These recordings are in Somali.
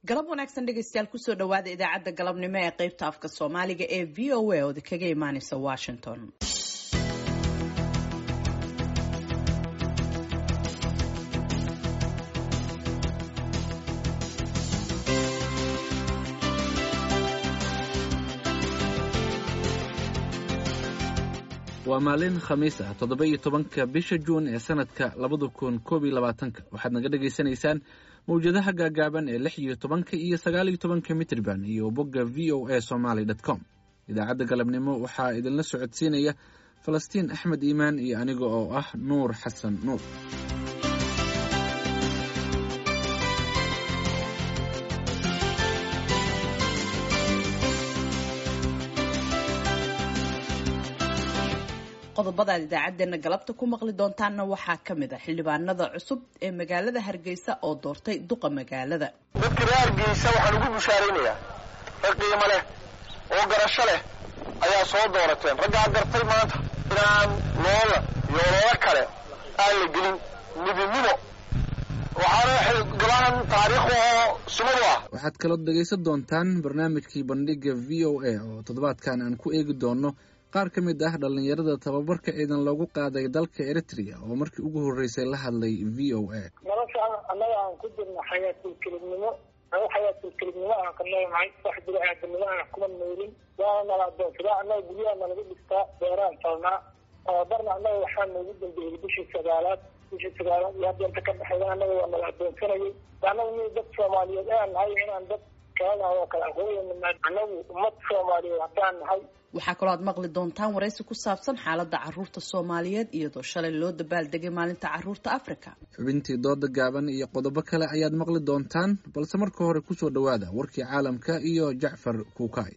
galab wanaagsan dhegeystayaal kusoo dhawaada idaacadda galabnimo ee qeybta afka soomaaliga ee v o a ooda kaga imaaneysa washington waa maalin khamiis ah toddoba iyo tobanka bisha juun ee sanadka labada kun koob iyo labaatanka waxaad naga dhagaysanaysaan mawjadaha gaagaaban ee lix iyo tobanka iyo sagaal iyo tobanka mitrban iyo bogga v o a somaly dt com idaacadda galabnimo waxaa idinla socodsiinaya falastiin axmed iimaan iyo aniga oo ah nuur xasan nuur qodobadaad idaacadeena galabta ku maqli doontaanna waxaa ka mid a xildhibaanada cusub ee magaalada hargeysa oo doortay duqa magaalada dadka reer hargeysa waxaan ugu bushaaraynayaa rag qiimo leh oo garasho leh ayaa soo doorateen raggaa gartay maanta inaan loola iyo ololo kale aan la gelin midnimo waxaana gabahan taariikh oo sumad u ah waxaad kaloo dhegaysan doontaan barnaamijkii bandhiga v o a oo toddobaadkan aan ku eegi doono qaar ka mid ah dhallinyarada tababarka ciidan loogu qaaday dalka eritrea oo markii ugu horreysay la hadlay v o a nolosha annaga aan ku jirno xayaatilkelibnimo anagu xayaatilkelibnimo aan ka noolnahay wax jiro aadanimo aan kuma noolin waana nala adoonsadaa annaga guryaha nalaga dhigtaa beeraan falnaa tababarna annaga waxaa noogu dambeeyey bishii sagaalaad bishii sagaalaad iyo hadda inta ka dhexeeya annaga waa nala adoonsanayay annaga mi dad soomaaliyeed aan nahay inaan dad kalena oo kale aqooyana annagu ummad soomaaliyeed haddaan nahay waxaa kaloo aad maqli doontaan waraysi ku saabsan xaaladda caruurta soomaaliyeed iyadoo shalay loo dabaaldegay maalinta caruurta africa xubintii dooda gaaban iyo qodobo kale ayaad maqli doontaan balse marka hore kusoo dhowaada warkii caalamka iyo jacfar kuukay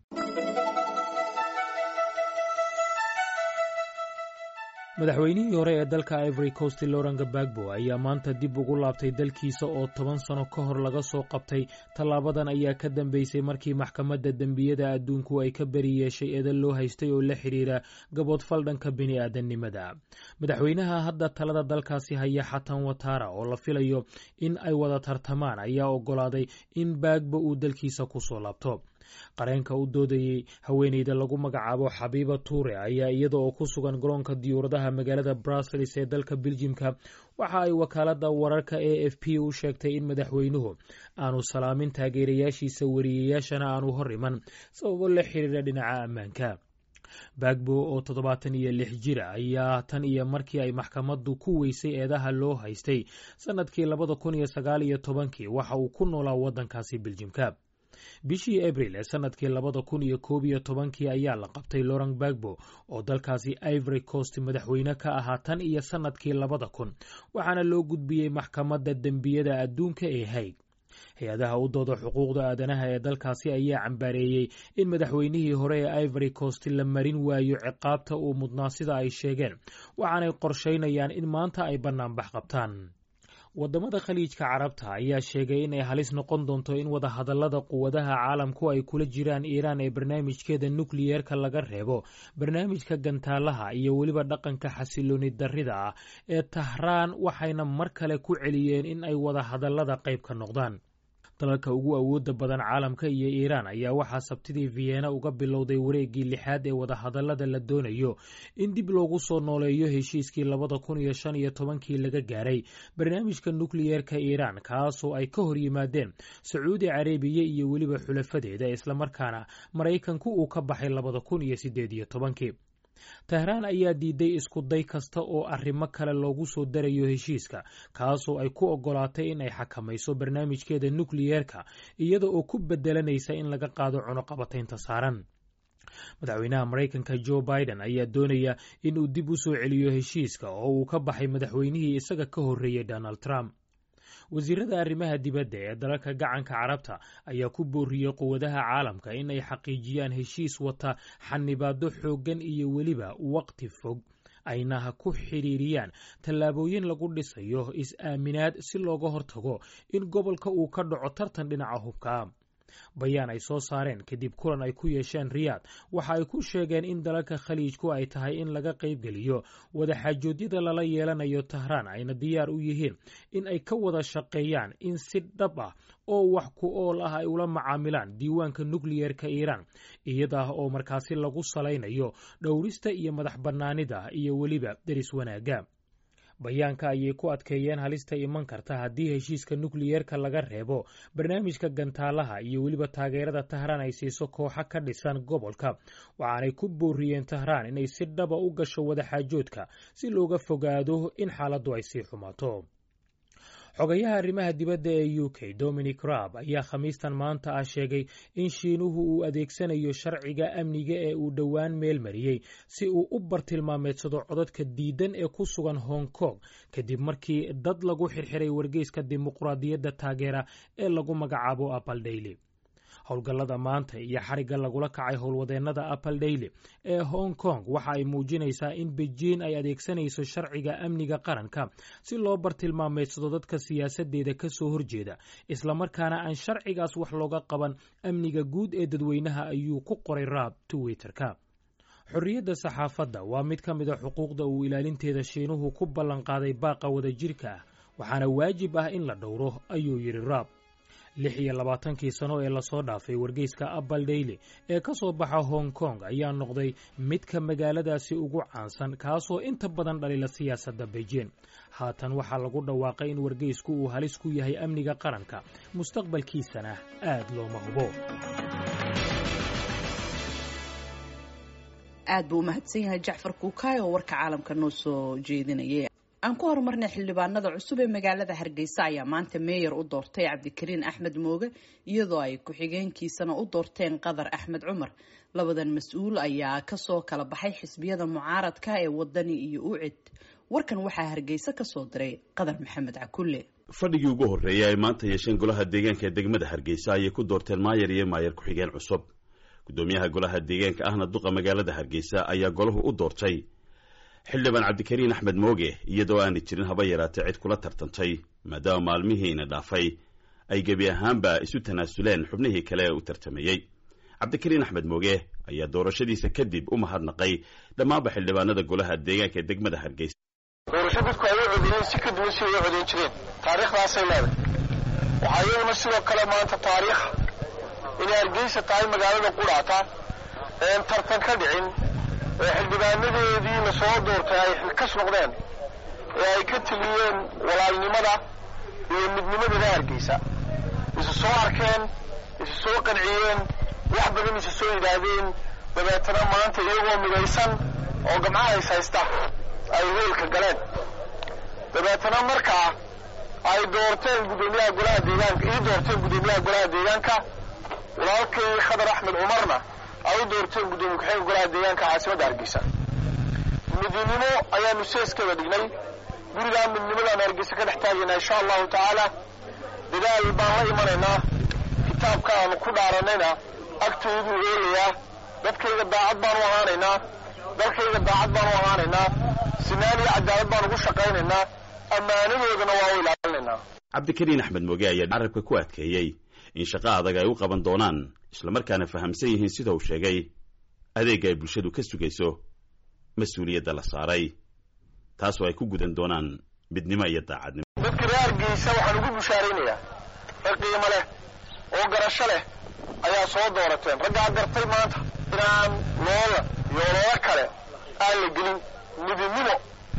madaxweynihii hore ee dalka ivory coast loran gabagbo ayaa maanta dib ugu laabtay dalkiisa oo toban sano ka hor laga soo qabtay tallaabadan ayaa ka dambeysay markii maxkamadda dembiyada adduunku ay ka beri yeeshay eedan loo haystay oo la xidhiira gaboodfal dhanka bini-aadannimada madaxweynaha hadda talada dalkaasi haya xatan watara oo la filayo in ay wada tartamaan ayaa oggolaaday in baagbo uu dalkiisa kusoo laabto qareenka u doodayey haweeneyda lagu magacaabo xabiiba tuure ayaa iyada oo ku sugan garoonka diyuuradaha magaalada brussels ee dalka beljimka waxa ay wakaalada wararka a f p u sheegtay in madaxweynuhu aanu salaamin taageerayaashiisa wariyeyaashana aanu hor iman sababo la xiriira dhinaca ammaanka baagbo oo toddobaatan iyo lix jira ayaa tan iyo markii ay maxkamaddu ku weysay eedaha loo haystay sanadkii labada kun iyo sagaal iyo tobankii waxa uu ku noolaa waddankaasi beljimka bishii abril ee sanadkii labada kun iyo koob iyo tobankii ayaa la qabtay loran bagbo oo dalkaasi ivory coast madaxweyne ka ahaa tan iyo sanadkii labada kun waxaana loo gudbiyey maxkamadda dembiyada adduunka ee haig hay-adaha u dooda xuquuqda aadanaha ee dalkaasi ayaa cambaareeyey in madaxweynihii hore ee ivory coast la marin waayo ciqaabta uu mudnaa sida ay sheegeen waxaanay qorshaynayaan in maanta ay bannaanbax qabtaan wadamada khaliijka carabta ayaa sheegay in ay halis noqon doonto in wadahadalada quwadaha caalamku ay kula jiraan iiraan ee barnaamijkeeda nukliyeerka laga reebo barnaamijka gantaalaha iyo weliba dhaqanka xasilooni darrida ah ee tahraan waxayna mar kale ku celiyeen in ay wadahadalada qayb ka noqdaan dalalka ugu awooda badan caalamka iyo iiraan ayaa waxaa sabtidii vienna uga bilowday wareeggii lixaad ee wadahadalada la doonayo in dib loogu soo nooleeyo heshiiskii labada kun iyo shan iyo tobankii laga gaaray barnaamijka nukliyeerka iiraan kaasoo ay ka hor yimaadeen sacuudi carabiya iyo weliba xulafadeeda islamarkaana maraykanku uu ka baxay labada kun iyo sideed iyo tobankii tehraan ayaa diiday isku day kasta oo arrimo kale loogu soo darayo heshiiska kaasoo ay ku oggolaatay in ay xakamayso barnaamijkeeda nukliyeerka iyada oo ku bedelanaysa in laga qaado cunuqabataynta saaran madaxweynaha maraykanka jo biden ayaa doonaya in uu dib u soo celiyo heshiiska oo uu ka baxay madaxweynihii isaga ka horreeyey donald trump wasiirada arrimaha dibadda ee dalalka gacanka carabta ayaa ku booriyey quwadaha caalamka in ay xaqiijiyaan heshiis wata xanibaado xooggan iyo weliba waqti fog ayna ha ku xidhiiriyaan tallaabooyin lagu dhisayo is-aaminaad si looga hortago in gobolka uu ka dhaco tartan dhinaca hubka bayaan ay soo saareen kadib kulan ay ku yeesheen riyaad waxa ay ku sheegeen in dalalka khaliijku ay tahay in laga qaybgeliyo wadaxaajoodyada lala yeelanayo tahraan ayna diyaar u yihiin in ay ka wada shaqeeyaan in si dhab ah oo wax ku ool ah ay ula macaamilaan diiwaanka nukliyerka iiraan iyadaa oo markaasi lagu salaynayo dhowrista iyo madax bannaanida iyo weliba deris wanaagga bayaanka ayay ku adkeeyeen halista iman karta haddii heshiiska nukliyerka laga reebo barnaamijka gantaalaha iyo weliba taageerada tahraan ay siiso kooxa ka dhisan gobolka waxaanay ku booriyeen tahraan inay si dhaba u gasho wadaxaajoodka si looga fogaado in xaaladdu ay sii xumaato xogayaha arrimaha dibadda ee u k dominic raab ayaa khamiistan maanta ah sheegay in shiinuhu uu adeegsanayo sharciga amniga ee uu dhowaan meel mariyey si uu u bartilmaameedsado codadka diidan ee ku sugan hong kong kadib markii dad lagu xirxiray wargeyska dimuqraadiyadda taageera ee lagu magacaabo apple daily howlgallada maanta iyo xarigga lagula kacay howlwadeennada apple daily ee hong kong waxa ay muujinaysaa in bejiin ay adeegsanayso sharciga amniga qaranka si loo bartilmaameedsado dadka siyaasadeeda ka soo horjeeda islamarkaana aan sharcigaas wax looga qaban amniga guud ee dadweynaha ayuu ku qoray raab twitterka xorriyadda saxaafadda waa mid ka mid a xuquuqda uu ilaalinteeda shiinuhu ku ballanqaaday baaqa wadajirka ah waxaana waajib ah in la dhowro ayuu yidhi raab lix iyo labaatankii sano ee lasoo dhaafay wargeyska apple daily ee ka soo baxa hong kong ayaa noqday midka magaaladaasi ugu caansan kaasoo inta badan dhalila siyaasadda beijing haatan waxaa lagu dhawaaqay in wargeysku uu halis ku yahay amniga qaranka mustaqbalkiisana aad looma hubo aad buu u mahadsan yahay jacfar kuukaay oo warka caalamka noo soo jeedinayay aan ku horumarnay xildhibaanada cusub ee magaalada hargeysa ayaa maanta meeyar u doortay cabdikariin axmed mooge iyadoo ay ku-xigeenkiisana u doorteen qadar axmed cumar labadan mas-uul ayaa kasoo kala baxay xisbiyada mucaaradka ee wadani iyo ucid warkan waxaa hargeysa kasoo diray qadar maxamed cakulle fadhigii ugu horreeyay ay maanta yeesheen golaha deegaanka ee degmada hargeysa ayay ku doorteen maayar iyo maayar ku-xigeen cusub gudoomiyaha golaha deegaanka ahna duqa magaalada hargeysa ayaa golahu u doortay xildhibaan cabdikariin axmed mooge iyadoo aanay jirin haba yaraatee cid kula tartantay maadaama maalmihiina dhaafay ay gebi ahaanba isu tanaasuleen xubnihii kale ee u tartamayey cabdikariin axmed mooge ayaa doorashadiisa kadib u mahadnaqay dhammaanba xildhibaanada golaha deegaanka ee degmada hargeysa doorasho dadku ay u codeeyeen si ka duwan si ay u codeyn jireen taariikhdaasay leedahay waxaa iyaduna sidoo kale maanta taariikh inay hargeysa tahay magaalada qudhaata een tartan ka dhicin ee xildhibaanadeedii la soo doortay ay xilkas noqdeen ee ay ka teliyeen walaalnimada iyo midnimadana hargeysa isu soo arkeen isu soo qanciyeen wax badan isu soo yidhaahdeen dabeetana maanta iyagoo midaysan oo gamcaha is haysta ay hoolka galeen dabeetana markaa ay doorteen guddoomiyaha golaha deegaanka ii doorteen guddoomiyaha golaha deegaanka walaalkay khadar axmed cumarna ay u doorteen guddoomiye ku-xigeenka golaha deegaanka caasimadda hargeysa midnimo ayaanu seeskeeda dhignay gurigaa midnimadaan hargeysa ka dhex taagaynaa insha allahu tacaala dadaal baan la imanaynaa kitaabka aanu ku dhaaranayna agtoodu oolayaa dadkayga daacad baan u ahaanaynaa dalkayga daacad baan u ahaanaynaa sinaan iyo cadaalad baan ugu shaqaynaynaa ammaanadoodana waa u ilaalinaynaa cabdikariin axmed mooge ayaa carabka ku adkeeyey in shaqo adag ay u qaban doonaan islamarkaana fahamsan yihiin sida uu sheegay adeegga ay bulshadu ka sugayso mas-uuliyadda la saaray taasoo ay ku gudan doonaan midnimo iyo daacadnimo dadka reer hargeysa waxaan ugu bushaaraynayaa rag qiimo leh oo garasho leh ayaa soo doorateen raggaa gartay maanta inaan loola iyo ololo kale aan la gelin midnimo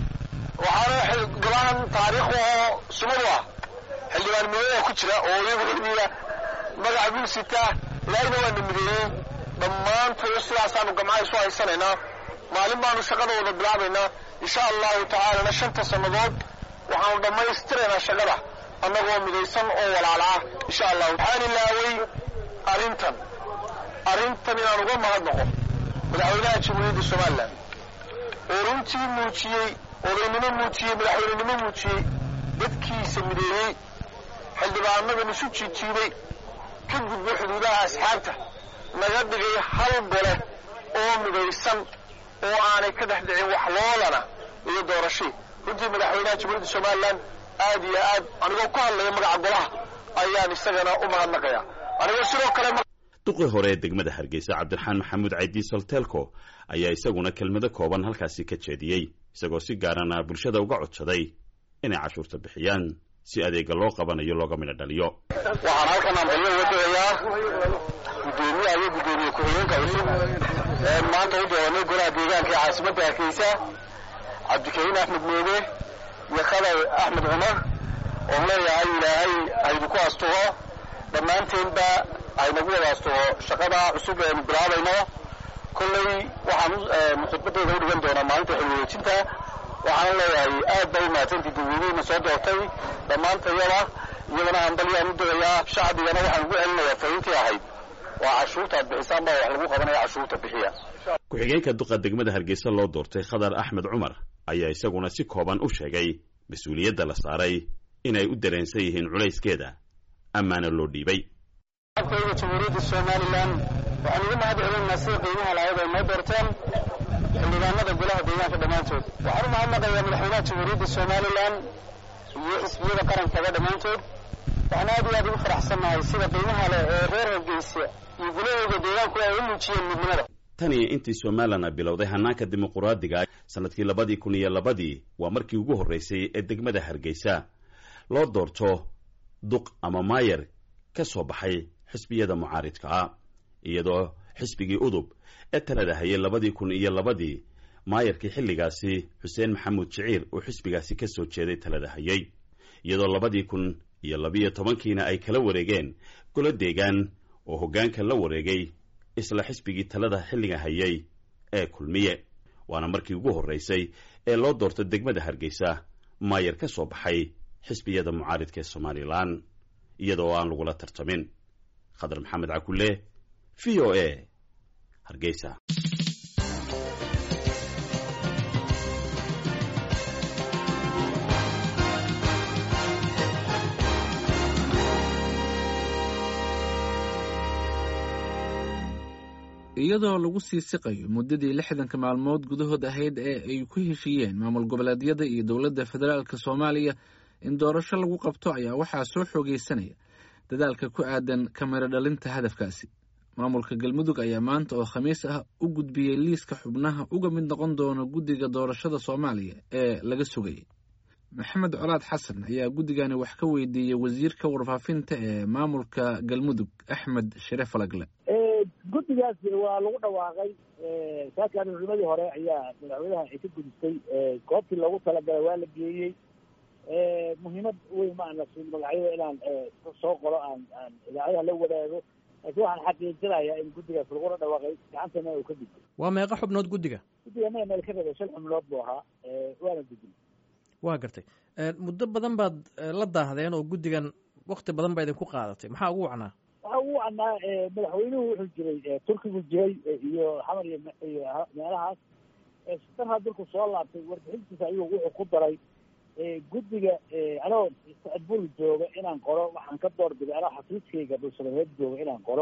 waxaana golahan taariikh oo sumadu ah xildhibaan mideeya ku jira oo iyaguiya magaca buu sitaa ilaahina waana mideeyey dhammaantood sidaasaanu gamcaha isu haysanaynaa maalin baanu shaqada wada bilaabaynaa insha allahu tacaalana shanta sannadood waxaanu dhammaystiraynaa shaqada annagoo midaysan oo walaala ah insha allah waxaan ilaaway arrintan arrintan inaan uga mahadnaqo madaxweynaha jamhuuriyadda somalilan oo runtii muujiyey odaynimo muujiyey madaxweynenimo muujiyey dadkiisa mideeyey xildhibaanadan isu jiijiibay ka gudbo xuduudaha asxaabta naga dhigay hal gole oo midaysan oo aanay ka dhex dhicin wax loolana iyo doorashii runtii madaxweynaha jamhuuriyadda somalilan aad iyo aad anigoo ku hadlaya magaca golaha ayaan isagana u mahadnaqayaa aniga sidoo kale duqii hore ee degmada hargeysa cabdiraxmaan maxamuud caydi soltelco ayaa isaguna kelmado kooban halkaasi ka jeediyey isagoo si gaarana bulshada uga codsaday inay cashuurta bixiyaan si adeega loo qabanayo looga midho dhaliyo waxaan halkan ambalyo uga dirayaa guddoomiyaha iyo guddoomiye ku-xigeenka cusub ee maanta u dooranay golaha deegaanka ee caasimadda hargeysa cabdikariin axmed mooge iyo khadar axmed cumar oon leeyahay ilaahay haydu ku astugo dhammaanteenba haynagu wada astugo shaqada cusub eenu bilaabayno kolley waxaan khudbadeyda u dhigan doonaa maalinta xilwareejinta waxaana leeyahay aad bay umahadsantii dadweynihiina soo doortay dhammaantayada iyadana hambalyaan u dirayaa shacbigana waxaan ugu celinayaa fariintii ahayd waa cashuurta ad bixisaan baa wax lagu qabanaya cashuurta bixiya ku-xigeenka duqa degmada hargeysa loo doortay khadar axmed cumar ayaa isaguna si kooban u sheegay mas-uuliyadda la saaray inay u dareensan yihiin culayskeeda amaana loo dhiibay shacabkayga jamhuuriyadda somalilan waxaan ugu mahad celinaynaa sida qiimaha lahayd ay noo doorteen xildhibaanada golaha deegaanka dhammaantood waxaan u mahadnaqayaa madaxweynaha jamhuuriyadda somalilan iyo xisbiyada qarankaba dhammaantood waxaan aad iyo aad ugu faraxsannahay sida qiimaha leh ee reer hargeysa iyo gulahooda deegaanku ay u muujiyeen midnimada tan iyo intii somalilan a bilowday hanaanka dimuquraadiga sanadkii labadii kun iyo labadii waa markii ugu horreysay ee degmada hargeysa loo doorto duq ama maayer ka soo baxay xisbiyada mucaaridka ah iyadoo xisbigii udub ee talada hayay labadii kun iyo labadii maayarkii xilligaasi xuseen maxamuud jiciir uu xisbigaasi ka soo jeeday talada hayay iyadoo labadii kun iyo labiyo tobankiina ay kala wareegeen golo deegaan oo hoggaanka la wareegay isla xisbigii talada xilliga hayay ee kulmiye waana markii ugu horreysay ee loo doorto degmada hargeysa maayar ka soo baxay xisbiyada mucaaridka ee somalilan iyadoo aan lagula tartamin khadar maxamed cakulle v o a hargeysa iyadoo lagu sii siqayo muddadii lixdanka maalmood gudahood ahayd ee ay ku heshiiyeen maamul goboleedyada iyo dowladda federaalka soomaaliya in doorasho lagu qabto ayaa waxaa soo xoogeysanaya dadaalka ku aadan kamiro dhalinta hadafkaasi maamulka galmudug ayaa maanta oo khamiis ah u gudbiyey liiska xubnaha uga mid noqon doona guddiga doorashada soomaaliya ee laga sugayay maxamed colaad xasan ayaa guddigani wax ka weydiiyey wasiirka warfaafinta ee maamulka galmudug axmed shire falagle guddigaas waa lagu dhawaaqay saakan culimadii hore ayaa madaxweynaha ay ka gudistay goobtii loogu talagalay waa la geeyey muhiimad weyn ma ana siin magacyada inaan soo qoro aan aan idaacadaha la wadaago laakiin waxaan xaqiijinayaa in guddigaas lagula dhawaaqay gacantana uu ka gudbay waa meeqa xubnood guddiga guddiga maya meel ka rabay shan xubnood buu ahaa waana gudbin waa gartay muddo badan baad la daahdeen oo guddigan wakti badan baa idinku qaadatay maxaa ugu wacnaa waxa ugu wacnaa madaxweynuhu wuxuu jiray turkigu jiray iyo xamar iyo meelahaas sitanha dalku soo laabtay warbixintiisa ayuu wuxuu ku daray guddiga anoo bul jooga inaan qoro waxaan ka door biday anoo xafiiskayga dhulsanareed jooga inaan qoro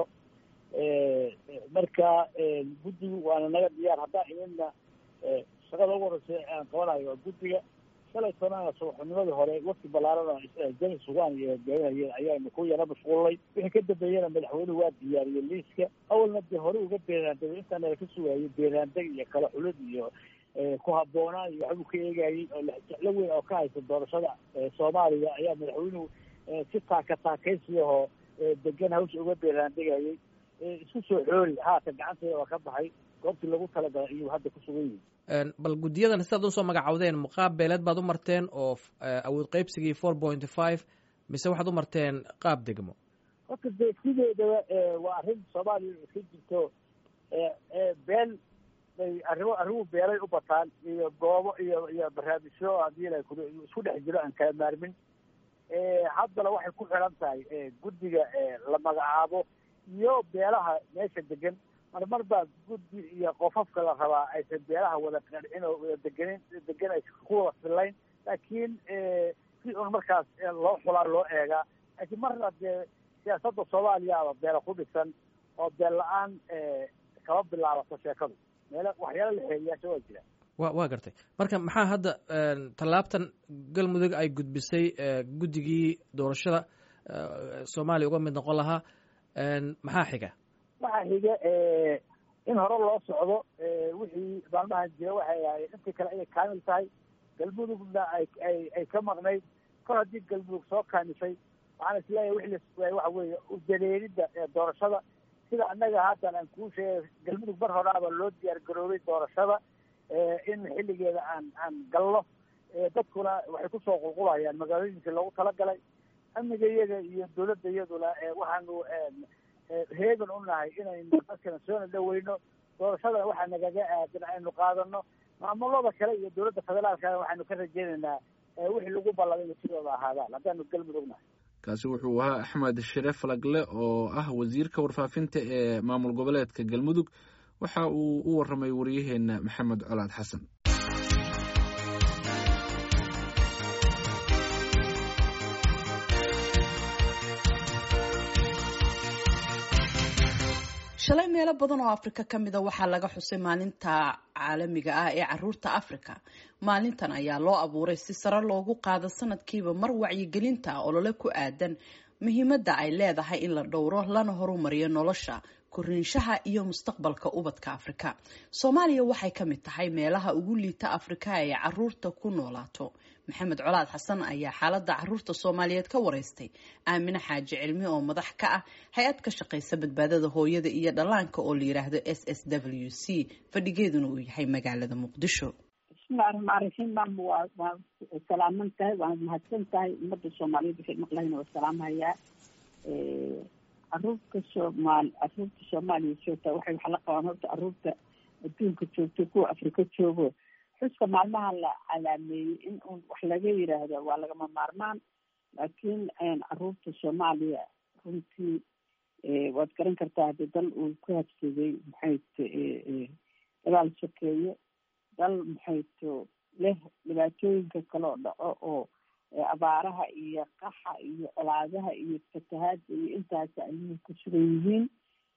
marka guddigu waana naga diyaar haddaan idinna shaqada ugu horeysa aan qabanayo waa guddiga shalay sanana subaxnimadii hore wafti ballaaran jani sugaan iyo hogaaminayeen ayaanu ku yara mashquulnay wixii ka dambeeyena madaxweynuhu waa diyaariyey liiska awalna dee hore uga beeraandegay intaana ka sugaayay beeraandeg iyo kala xulid iyo ku habboonaan iyo waxbuu ka eegayey oo jeclo weyn oo ka haysa doorashada soomaaliya ayaa madaxweynuhu si taaka taakaysiyahoo degan hawsha uga beeraandegayay isku soo xoori haatan gacanteeda waa ka baxay goobtii lagu talagalay ayuu hadda ku sugan yihin bal guddiyadan sidaad usoo magacawdeen muqaab beeleed baad u marteen oo awood qaybsigii four point five mise waxaad u marteen qaab degmo horta dee sideedaba waa arrin soomaaliya iska jirto beel bay arrimo arrimuhu beelay u bataan iyo goobo iyo iyo barnaamijyo haddii la isku dhex jiro aan kala maarmin haddana waxay ku xiran tahay guddiga la magacaabo iyo beelaha meesha degan marmar baa guddi iyo qofafka la rabaa aysan beelaha wada qancin oo wada degenin degan aysan ku wada fillayn laakiin si un markaas loo xulaa loo eegaa laakiin marna dee siyaasadda soomaaliya aba beela ku dhisan oo beel la-aan kama bilaabato sheekadu meelo waxyaala la xeeriyaasha waa jira wa waa gartay marka maxaa hadda tallaabtan galmudug ay gudbisay guddigii doorashada soomaaliya uga mid noqon lahaa maxaa xiga waxaa xiga in hore loo socdo wixii maalmahan jira waxay ahayd intii kale inay kaamil tahay galmudugna ay ay ay ka maqnayd kor haddii galmudug soo kaamisay waxaan isleeyahay wixii la waxa weeye udareeridda doorashada sida annaga haatan aan kuu sheegay galmudug mar horaaba loo diyaar garoobay doorashada in xilligeeda aan aan galno dadkuna waxay kusoo qulqulayaan magaalooyinkii loogu talagalay amniga iyaga iyo dawladda iyaduna waxaanu heegan u nahay inaynu dadkana soona dhaweyno doorashadana waxaa nagaga aadan aynu qaadano maamulada kale iyo dawladda federaalkana waxaanu ka rajeynaynaa wixii lagu ballamay ina sidooda ahaadaan haddaanu galmudug nahay kaasi wuxuu ahaa axmed shire falagle oo ah wasiirka warfaafinta ee maamul goboleedka galmudug waxa uu u waramay wariyaheena maxamed colaad xasan shalay meelo badan oo afrika ka mida waxaa laga xusay maalinta caalamiga ah ee caruurta afrika maalintan ayaa loo abuuray si sare loogu qaado sanadkiiba mar wacyigelinta olole ku aadan muhiimadda ay leedahay in la dhowro lana horumariyo nolosha koriinshaha iyo mustaqbalka ubadka afrika soomaaliya waxay ka mid tahay meelaha ugu liita afrika ee caruurta ku noolaato maxamed colaad xasan ayaa xaaladda caruurta soomaaliyeed ka wareystay aamine xaaji cilmi oo madax ka ah hay-ad ka shaqaysa badbaadada hooyada iyo dhallaanka oo la yiraahdo s s w c fadhigeeduna uu yahay magaalada muqdisho bismillahi raxmaan raxiim maama waa waa salaaman tahay waana mahadsan tahay ummadda soomaaliyeed waxay maqlahayn waa salaamhayaa caruurta soomaal caruurta soomaaliya joogta waxay wax la qabaan horta caruurta adduunka joogto kuwa afrika joogo xuska maalmaha la calaameeyey in un wax laga yiraahdo waa lagama maarmaan laakiin caruurta soomaaliya runtii waad garan kartaa hadii dal uu ku habsaday maxayto dagaal sokeeye dal maxayto leh dhibaatooyinka kale oo dhaco oo abaaraha iyo qaxa iyo colaadaha iyo fatahaada iyo intaas ilmuhu ku sugan yihiin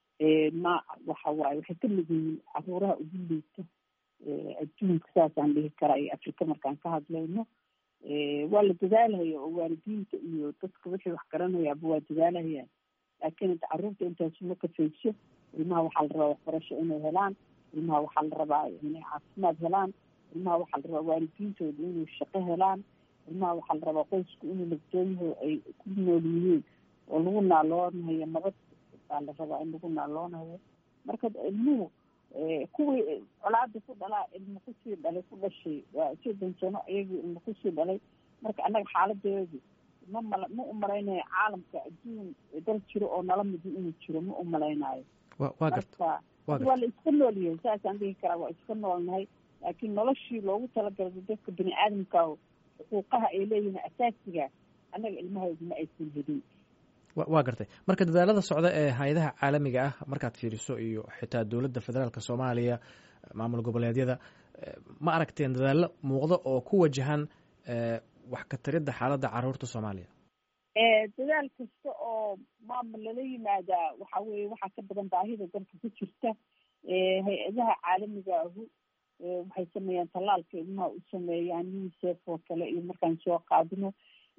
ma waxa waaye waxay ka mid yihiin caruuraha ugu liita adduunka saasaan dhihi karaa iyo afrika markaan ka hadlayno waa la dadaalhaya oo waalidiinta iyo dadka wixii wax garanayaaba waa dadaalhayaan laakiin hadda caruurta intaas uma kafayso ilmaha waxaa la rabaa waxbarasho inay helaan ilmaha waxaa la rabaa inay caafimaad helaan ilmaha waxaa la rabaa waalidiintooda inay shaqo helaan ilmaha waxaa la rabaa qoysku inuu nabdooyaho ay ku nool yihiin oo lagu naaloonayo nabad baa la rabaa in lagu naaloonayo marka ilmuhu kuwii colaada ku dhalaa ilmo kusii dhalay ku dhashay waa soddon sano iyagii ilmo kusii dhalay marka annaga xaaladeedu ma mal ma umalaynaayo caalamka adduun dal jiro oo nala midi inuu jiro ma umalaynaayo marka waa la iska nool yahay saasaan dhihi karaa waa iska noolnahay laakiin noloshii loogu talagalay dadka bini aadamka xuquuqaha ay leeyihiin asaasiga annaga ilmahaydu ma aysan helin waa gartay marka dadaalada socda ee hay-adaha caalamiga ah markaad fiiriso iyo xitaa dowladda federaalka soomaaliya maamul goboleedyada ma aragteen dadaallo muuqda oo ku wajahan wax ka taridda xaaladda caruurta soomaaliya dadaal kasta oo maamul lala yimaadaa waxa weye waxaa ka badan baahida dalka ku jirta hay-adaha caalamiga ahu waxay sameeyaan tallaalka ilmaha u sameeyaan unicef oo kale iyo markaan soo qaadino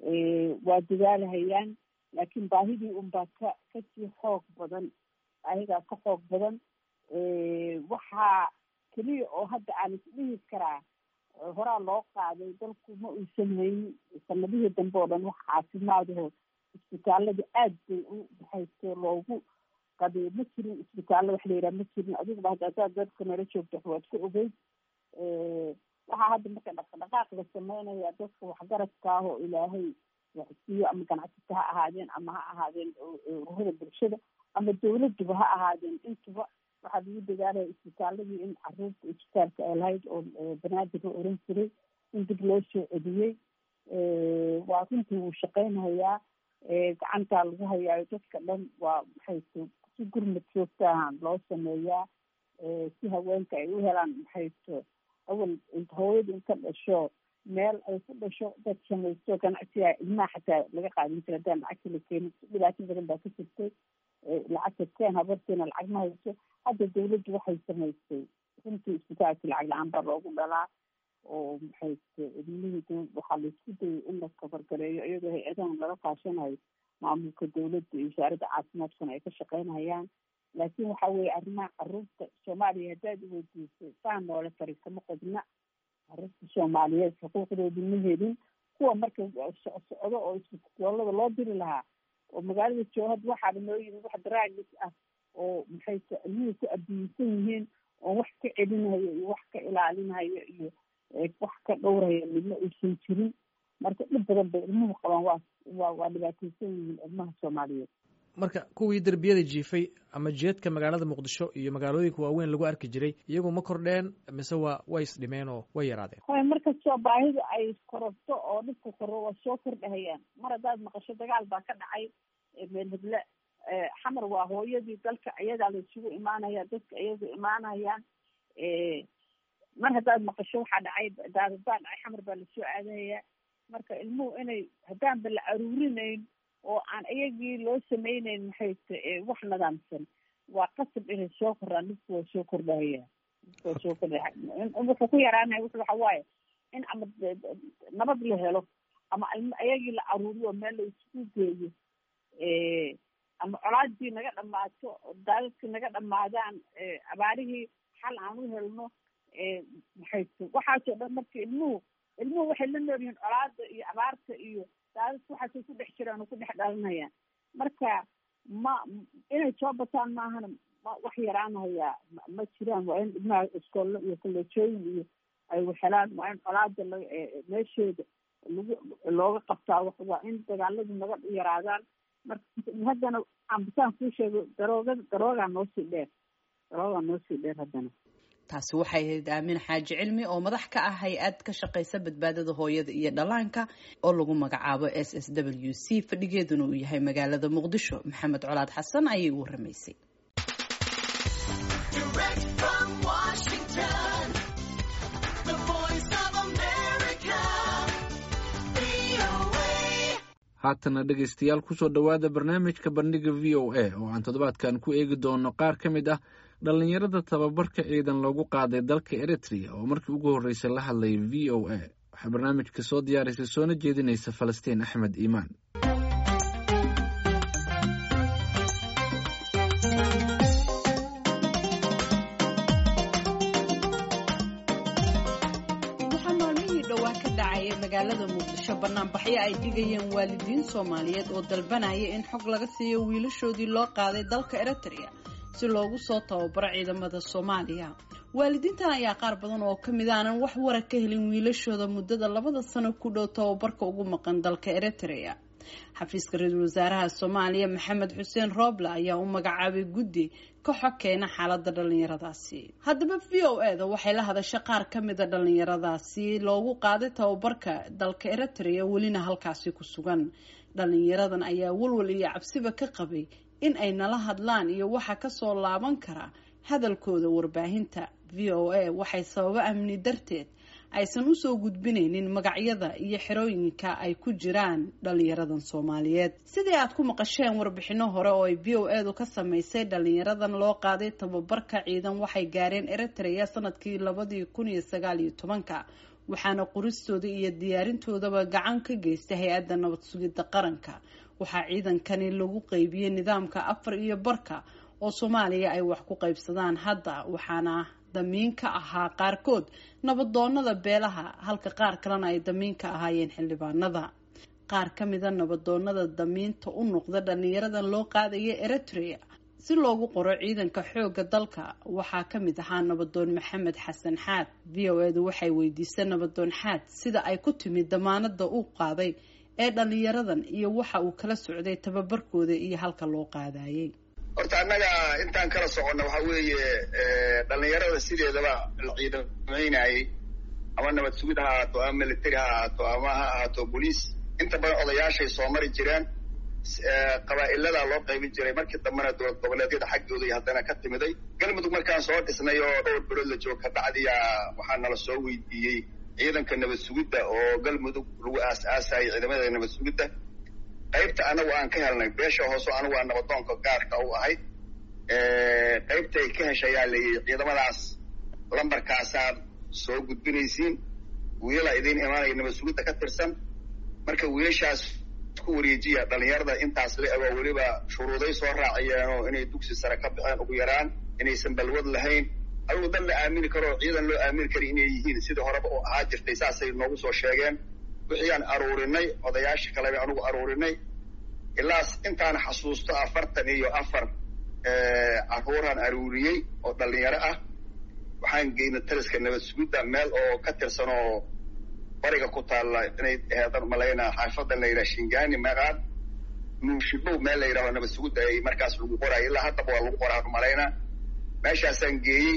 waa dadaalhayaan laakiin baahidii unbaa ka kasii xoog badan baahidaa ka xoog badan waxaa keliya oo hadda aan isdhihi karaa horaa loo qaaday dalku ma uusan haynin sanadihii dambe oo dhan wax caafimaadaho isbitaalada aad bay u maxayse loogu qaday ma jirin isbitaallo wax la yidhaha ma jirin adiguba hadda hadaad dadka nala joogto waad ku ogeyd waxaa hadda marka dhaqdhaqaaq la sameynaya dadka waxgaradka ah oo ilaahay waxsiiyo ama ganacsata ha ahaadeen ama ha ahaadeen ururada bulshada ama dawladuba ha ahaadeen intuba waxaa lagu dadaalaya isbitaaladii in caruurta isbitaalka ay lahayd oo banaadir la oran jiray in dib loo soo celiyey waa runtii wuu shaqeynhayaa gacantaa lagu hayaayo dadka dhan waa maxayto si gurmad joogta ahaan loo sameeyaa si haweenka ay u helaan maxayto awal hooyada inka dhasho meel ay ku dhasho dad samaysto ganacsiga ilmaha xataa laga qaadin jira hadaan lacagta la keenin dhibaato badan baa ka jirtay lacagta keen habarteena lacag ma hayso hadda dawladdu waxay samaysay runtii isbitaalka lacag la-aan baa loogu dhalaa oo maxayte ilmihii waxaa laisku dayay in la kabargareeyo iyadoo hay-adahan lala kaashanayo maamulka dawladda iyo wasaaradda caafimaadkuna ay ka shaqeynayaan laakiin waxa weeye arrimaha caruurta soomaaliya haddaad iweydiisay saa noole fari kama qodna caruurta soomaaliyeed xuquuqdooda ma helin kuwa marka socdo oo isbitaalada loo diri lahaa oo magaalada joohad waxaaba noo yimid wax daraagis ah oo maxay ilmihii ku abiyeysan yihiin oo wax ka celinayo iyo wax ka ilaalinayo iyo wax ka dhowraya midna aysan jirin marka dhib badan bay ilmuhu qabaan waa waa waa dhibaateysan yihiin ilmaha soomaaliyeed marka kuwii derbiyada jiifay ama jeedka magaalada muqdisho iyo magaalooyinka waaweyn lagu arki jiray iyagu ma kordheen mise waa way isdhimeen oo way yaraadeen hoy markastoo baahida ay kororto oo dhibka koro waa soo kordhahayaan mar haddaad maqasho dagaal baa ka dhacay meel heble xamar waa hooyadii dalka iyadaa la isugu imaanaya dadka iyagu imaanayaan mar haddaad maqasho waxaa dhacay daadad baa dhacay xamar baa lasoo aadahaya marka ilmuhu inay haddaanba la aruurinayn oo aan iyagii loo sameyneyn maxay t wax nidaamsan waa qasab inay soo koraan dhibku waa soo kordhahaya dhibku waa soo kordhaya wuxuu ku yaraanaya wuxu waxa waaye in ama nabad la helo ama iyagii la aruuriyo meel la isku geeyo ama colaadii naga dhamaato daadadkii naga dhamaadaan abaarihii xal aan u helno maxay t waxaasoo dhan marka ilmuhu ilmuhu waxay la nool yihiin colaada iyo abaarta iyo daadadka waxaasay ku dhex jiraan oo ku dhex dhalanayaan marka ma inay soo bataan maahana wax yaraanayaa ma jiraan waa in ilmaha iskoollo iyo kolleejooyin iyo ay waxhelaan waa in colaada la meesheeda lagu looga qabtaa waa in dagaaladu naga yaraadaan marka haddana ambasaan kuu sheego darooga daroogaa noosii dheer daroogaa noosii dheer haddana taasi waxay ahayd aamin xaaji cilmi oo madax ka ah hay-ad ka shaqaysa badbaadada hooyada iyo dhallaanka oo lagu magacaabo s s w c fadhigeeduna uu yahay magaalada muqdisho maxamed colaad xasan ayay u waramaysay haatana dhegaystayaal kusoo dhowaada barnaamijka bandhiga v o a oo aan toddobaadkan ku eegi doono qaar ka mid ah dhallinyarada tababarka ciidan loogu qaaday dalka eritrea oo markii ugu horreysay la hadlay v o a waxaa barnaamijka soo diyaarisay soona jeedinaysa falastiin axmed iimaan waxaa maalmihii dhowaa ka dhacaya magaalada muqdisho banaanbaxyo ay dhigayeen waalidiin soomaaliyeed oo dalbanaya in xog laga siiyo wiilashoodii loo qaaday dalka eritrea si loogu soo tababaro ciidamada soomaaliya waalidiintan ayaa qaar badan oo ka mid aanan wax wara ka helin wiilashooda muddada labada sano ku dhow tababarka ugu maqan dalka eritrea xafiiska ra-iisul wasaaraha soomaaliya maxamed xuseen rooble ayaa u magacaabay guddi ka xog keena xaalada dhalinyaradaasi haddaba v o e da waxay la hadashay qaar ka mida dhalinyaradaasi loogu qaaday tababarka dalka eritrea welina halkaasi ku sugan dhalinyaradan ayaa walwal iyo cabsiba ka qabay in ay nala hadlaan iyo waxa kasoo laaban kara hadalkooda warbaahinta v o a waxay sababo amni darteed aysan usoo gudbinaynin magacyada iyo xerooyinka ay ku jiraan dhalinyaradan soomaaliyeed sidii aad ku maqasheen warbixino hore oo ay v o edu ka sameysay dhalinyaradan loo qaaday tababarka ciidan waxay gaareen eritrea sanadkii labadii kun iyo sagaal iyo tobanka waxaana qoristooda iyo diyaarintoodaba gacan ka geystay hay-adda nabad sugidda qaranka waxaa ciidankani lagu qeybiyey nidaamka afar iyo barka oo soomaaliya ay wax ku qaybsadaan hadda waxaana damiin ka ahaa qaarkood nabadoonada beelaha halka qaar kalena ay damiin ka ahaayeen xildhibaanada qaar ka mida nabadoonada damiinta u noqda dhalinyaradan loo qaadaya eritrea si loogu qoro ciidanka xoogga dalka waxaa ka mid ahaa nabadoon maxamed xasan xaad v o edu waxay weydiisay nabadoon xaad sida ay ku timid damaanada uu qaaday ee dhalinyaradan iyo waxa uu kala socday tababarkooda iyo halka loo qaadayay horta annaga intaan kala soconno waxa weeye dhalinyarada sideedaba la ciidamaynayay ama nabad sugid ha ahaato ama military ha ahaato ama ha ahaato boliis inta badan odayaashay soo mari jireen qabaa'iladaa loo qaybin jiray markii dambena dowlad goboleedyada xaggooda iyo haddana ka timiday galmudug markaan soo dhisnay oo dhowr bilood la joogo ka bacdiyaa waxaa nala soo weydiiyey ciidanka nabad sugidda oo galmudug lagu aas-aasayay ciidamada nabad sugidda qaybta anagu aan ka helnay beesha hoose anigu waa nabadoonka gaarka u ahayd qaybta ay ka heshayaa layihi ciidamadaas lambarkaasaad soo gudbinaysiin wiilala idiin imaanaya nabad sugidda ka tirsan marka wiilashaas ku ku wareejiya dhalinyarada intaas la ego weliba shuruuday soo raaciyeenoo inay dugsi sare ka baxeen ugu yaraan inaysan balwad lahayn adugu dan la aamini karo ciidan loo aamini kara inay yihiin sidii horeba u ahaa jirtay saasay noogu soo sheegeen wixii aan aruurinay odayaasha kaleba anugu aruurinay ilaas intaan xasuusto afartan iyo afar carruuraan aruuriyey oo dhalinyaro ah waxaan geynay taliska nabad sugidda meel oo ka tirsan oo bariga ku taalla inay heedan malaynaa xaafaddan la yidhaha shingani maqaad nuushibow meel la yidhaho nabad sugidda ay markaas lagu qoraayo ilaa haddaba waa lagu qoraa malaynaa meeshaasaan geeyey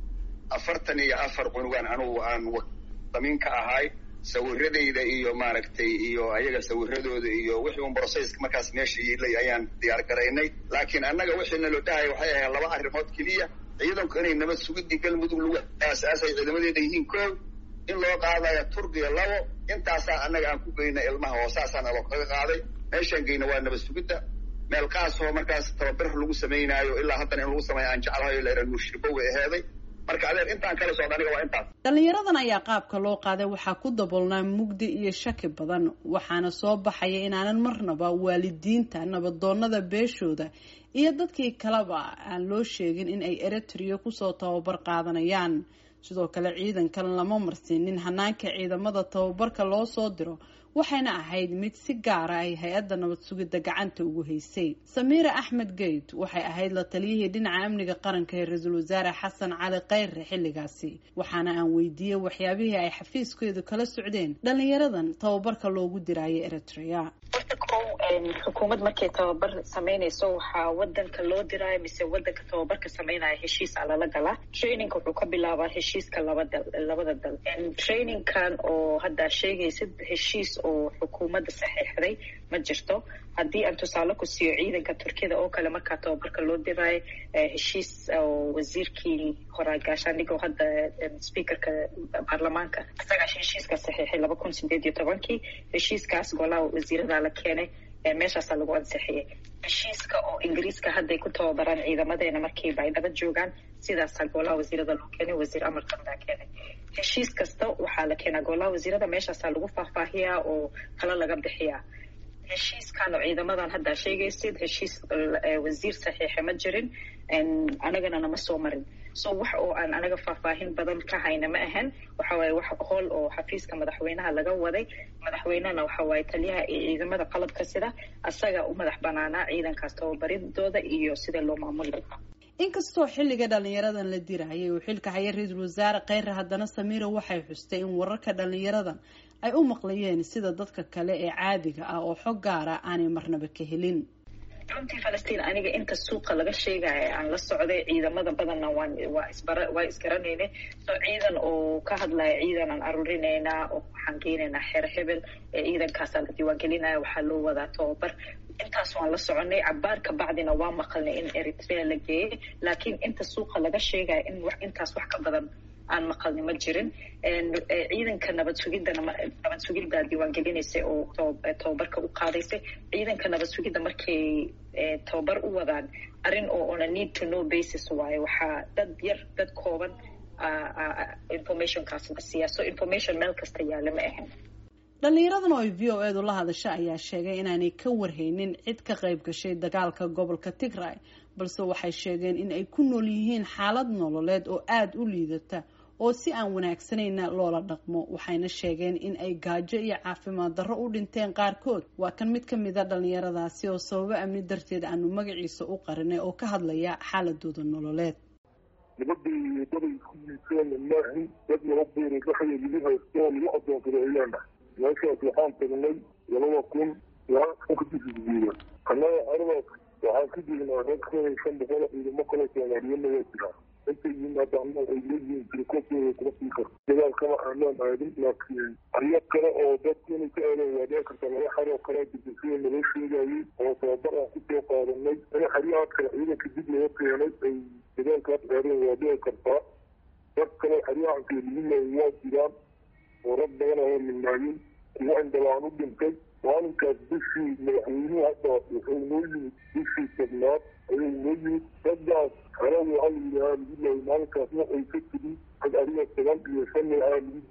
afartan iyo afar cunugaan anugu aan damiin ka ahay sawiradayda iyo maaragtay iyo ayaga sawiradooda iyo wixii un brocesska markaas meesha yilay ayaan diyaar garaynay laakiin annaga wixii naloo dhahaya waxay ahayd laba arrimood keliya ciidanku inay nabad sugidii galmudug lagu aasaasay ciidamadeeda yihiin koow in loo qaadaya turkiya labo intaasaa annaga aan ku geyna ilmaha oo saasaan alo kaga qaaday meeshaan geyna waa nabad sugidda meel qaasoo markaas tababar lagu samaynaayo ilaa haddana in lagu sameeyo aan jeclahayo leera nuushirbo way aheeday marka adeer intaan kala socda aniga waa intaas dhalinyaradan ayaa qaabka loo qaaday waxaa ku daboolnaa mugdi iyo shaki badan waxaana soo baxaya inaanan marnaba waalidiinta nabadoonada beeshooda iyo dadkii kaleba aan loo sheegin in ay eritrea kusoo tababar qaadanayaan sidoo kale ciidankan lama marsiinin hanaanka ciidamada tababarka loo soo diro waxayna ahayd mid si gaara ay hay-adda nabad sugidda gacanta ugu haysay samiira axmed geyd waxay ahayd la taliyihii dhinaca amniga qaranka ee ra-iisul wasaare xasan cali khayre xilligaasi waxaana aan weydiiyey waxyaabihii ay xafiiskeedu kala socdeen dhalinyaradan tababarka loogu diraayo eritrea horta kow xukuumad markay tababar samaynayso waxaa wadanka loo diraayo mise wadanka tababarka samaynaya heshiisa lala galaa trainingka wuxuu ka bilaabaa heshiiska labada labada dal trainingkan oo haddaa sheegaysid heshiis oo xukuumadda saxiixday ma jirto haddii aan tusaale ku siiyo ciidanka turkiyada oo kale markaa tababarka loo diraayo heshiis oo wasiirkii horaa gaashaandhigoo hadda speakerka baarlamaanka isagaa heshiiska saxiixay laba kun sideed iyo tobankii heshiiskaas golaha wasiirada la keenay meeshaasaa lagu ansixiyay heshiiska oo ingiriiska hadday ku tababaraan ciidamadeena markiiba ay nabad joogaan sidaasaa golaha wasiirada loo keenay wasiir amarkan baa keenay heshiis kasta waxaa la keenaa golaha wasiirada meeshaasaa lagu faahfaahiyaa oo talo laga bixiyaa heshiiskan oo ciidamadan haddaa sheegaysid heshiis wasiir saxiixa ma jirin anagana nama soo marin so wax oo aan anaga faahfaahin badan ka hayna ma ahan waxa waaye wax hool oo xafiiska madaxweynaha laga waday madaxweynehana waxa waaye taliyaha iyo ciidamada qalabka sida asaga u madax banaanaa ciidankaas tababaridooda iyo sida loo maamuli lahaa inkastoo xilliga dhalinyaradan la dirayay uu xilka haya ra-iisul wasaare kheyre haddana samiira waxay xustay in wararka dhalinyaradan ay u maqlayeen sida dadka kale ee caadiga ah oo xog gaara aanay marnaba ka helin runtii falastiin aniga inta suuqa laga sheegaya aan la socday ciidamada badanna waan waa isbara waa isgaranayna so ciidan oo ka hadlaya ciidan aan aruurinaynaa oo waxaan geynaynaa xeer hebel ee ciidankaasaa la diiwaangelinaya waxaa loo wadaa tababar intaas waan la soconay cabaar ka bacdina waa maqalnay in eritrea la geeyey laakiin inta suuqa laga sheegaya in wax intaas wax ka badan aan maqalni ma jirin ciidanka nabad sugidana nabad sugidda diiwaangelinaysay oo tababarka u qaadaysay ciidanka nabad sugidda markay tababar u wadaan arrin oo on a need to know basis waaye waxaa dad yar dad kooban informationkaas la siiyaa so information meel kasta yaalla ma ahan dhalinyaradan oo ay v o edu la hadasha ayaa sheegay inaanay ka warhaynin cid ka qayb gashay dagaalka gobolka tigray balse waxay sheegeen in ay ku nool yihiin xaalad nololeed oo aada u liidata oo si aan wanaagsanayna loola dhaqmo waxayna sheegeen in ay gaajo iyo caafimaad darro u dhinteen qaarkood waa kan mid ka mida dhalinyaradaasi oo sababo amni darteed aanu magaciisa u qarinay oo ka hadlaya xaaladooda nololeed nabadii dabay ku yiiseen maahin dad laba beeray dhexda lagu haysto lagu adoonsado ayaana meeshaas waxaan tagnay labada kun kadisguuya annaga aradaas waxaan ka jirnaa rag ka shan boqol ciidamo kale soomaaliyana waa jiraa intay yimaadaana ay leeyihiin tirikooftooda kuma sii karto dagaalkama aanaan aadin laakiin aryo kale oo dadku inay ka aadeen waa dhici karta laba xaroo kalea jirta sida naloo sheegayay oo tababar aan kusoo qaadanay in xaryahaas kale ciidanka dib laga keenay ay dagaalkaas aadeen waa dhici kartaa dad kale xaryahan keeliyimaay waa jiraan oo rag badan oo midnaayin kuwa indhalaan u dhintay maalinkaas bishii madaxweynuhu hadda wuxuu noo yimid bishii tobnaad ayuu noo yimid raggaas xerada waxaa la yidhahaa lagu laayay maalinkaas waxay ka tigi rag adiga toban iyo shan nooca lagu dilay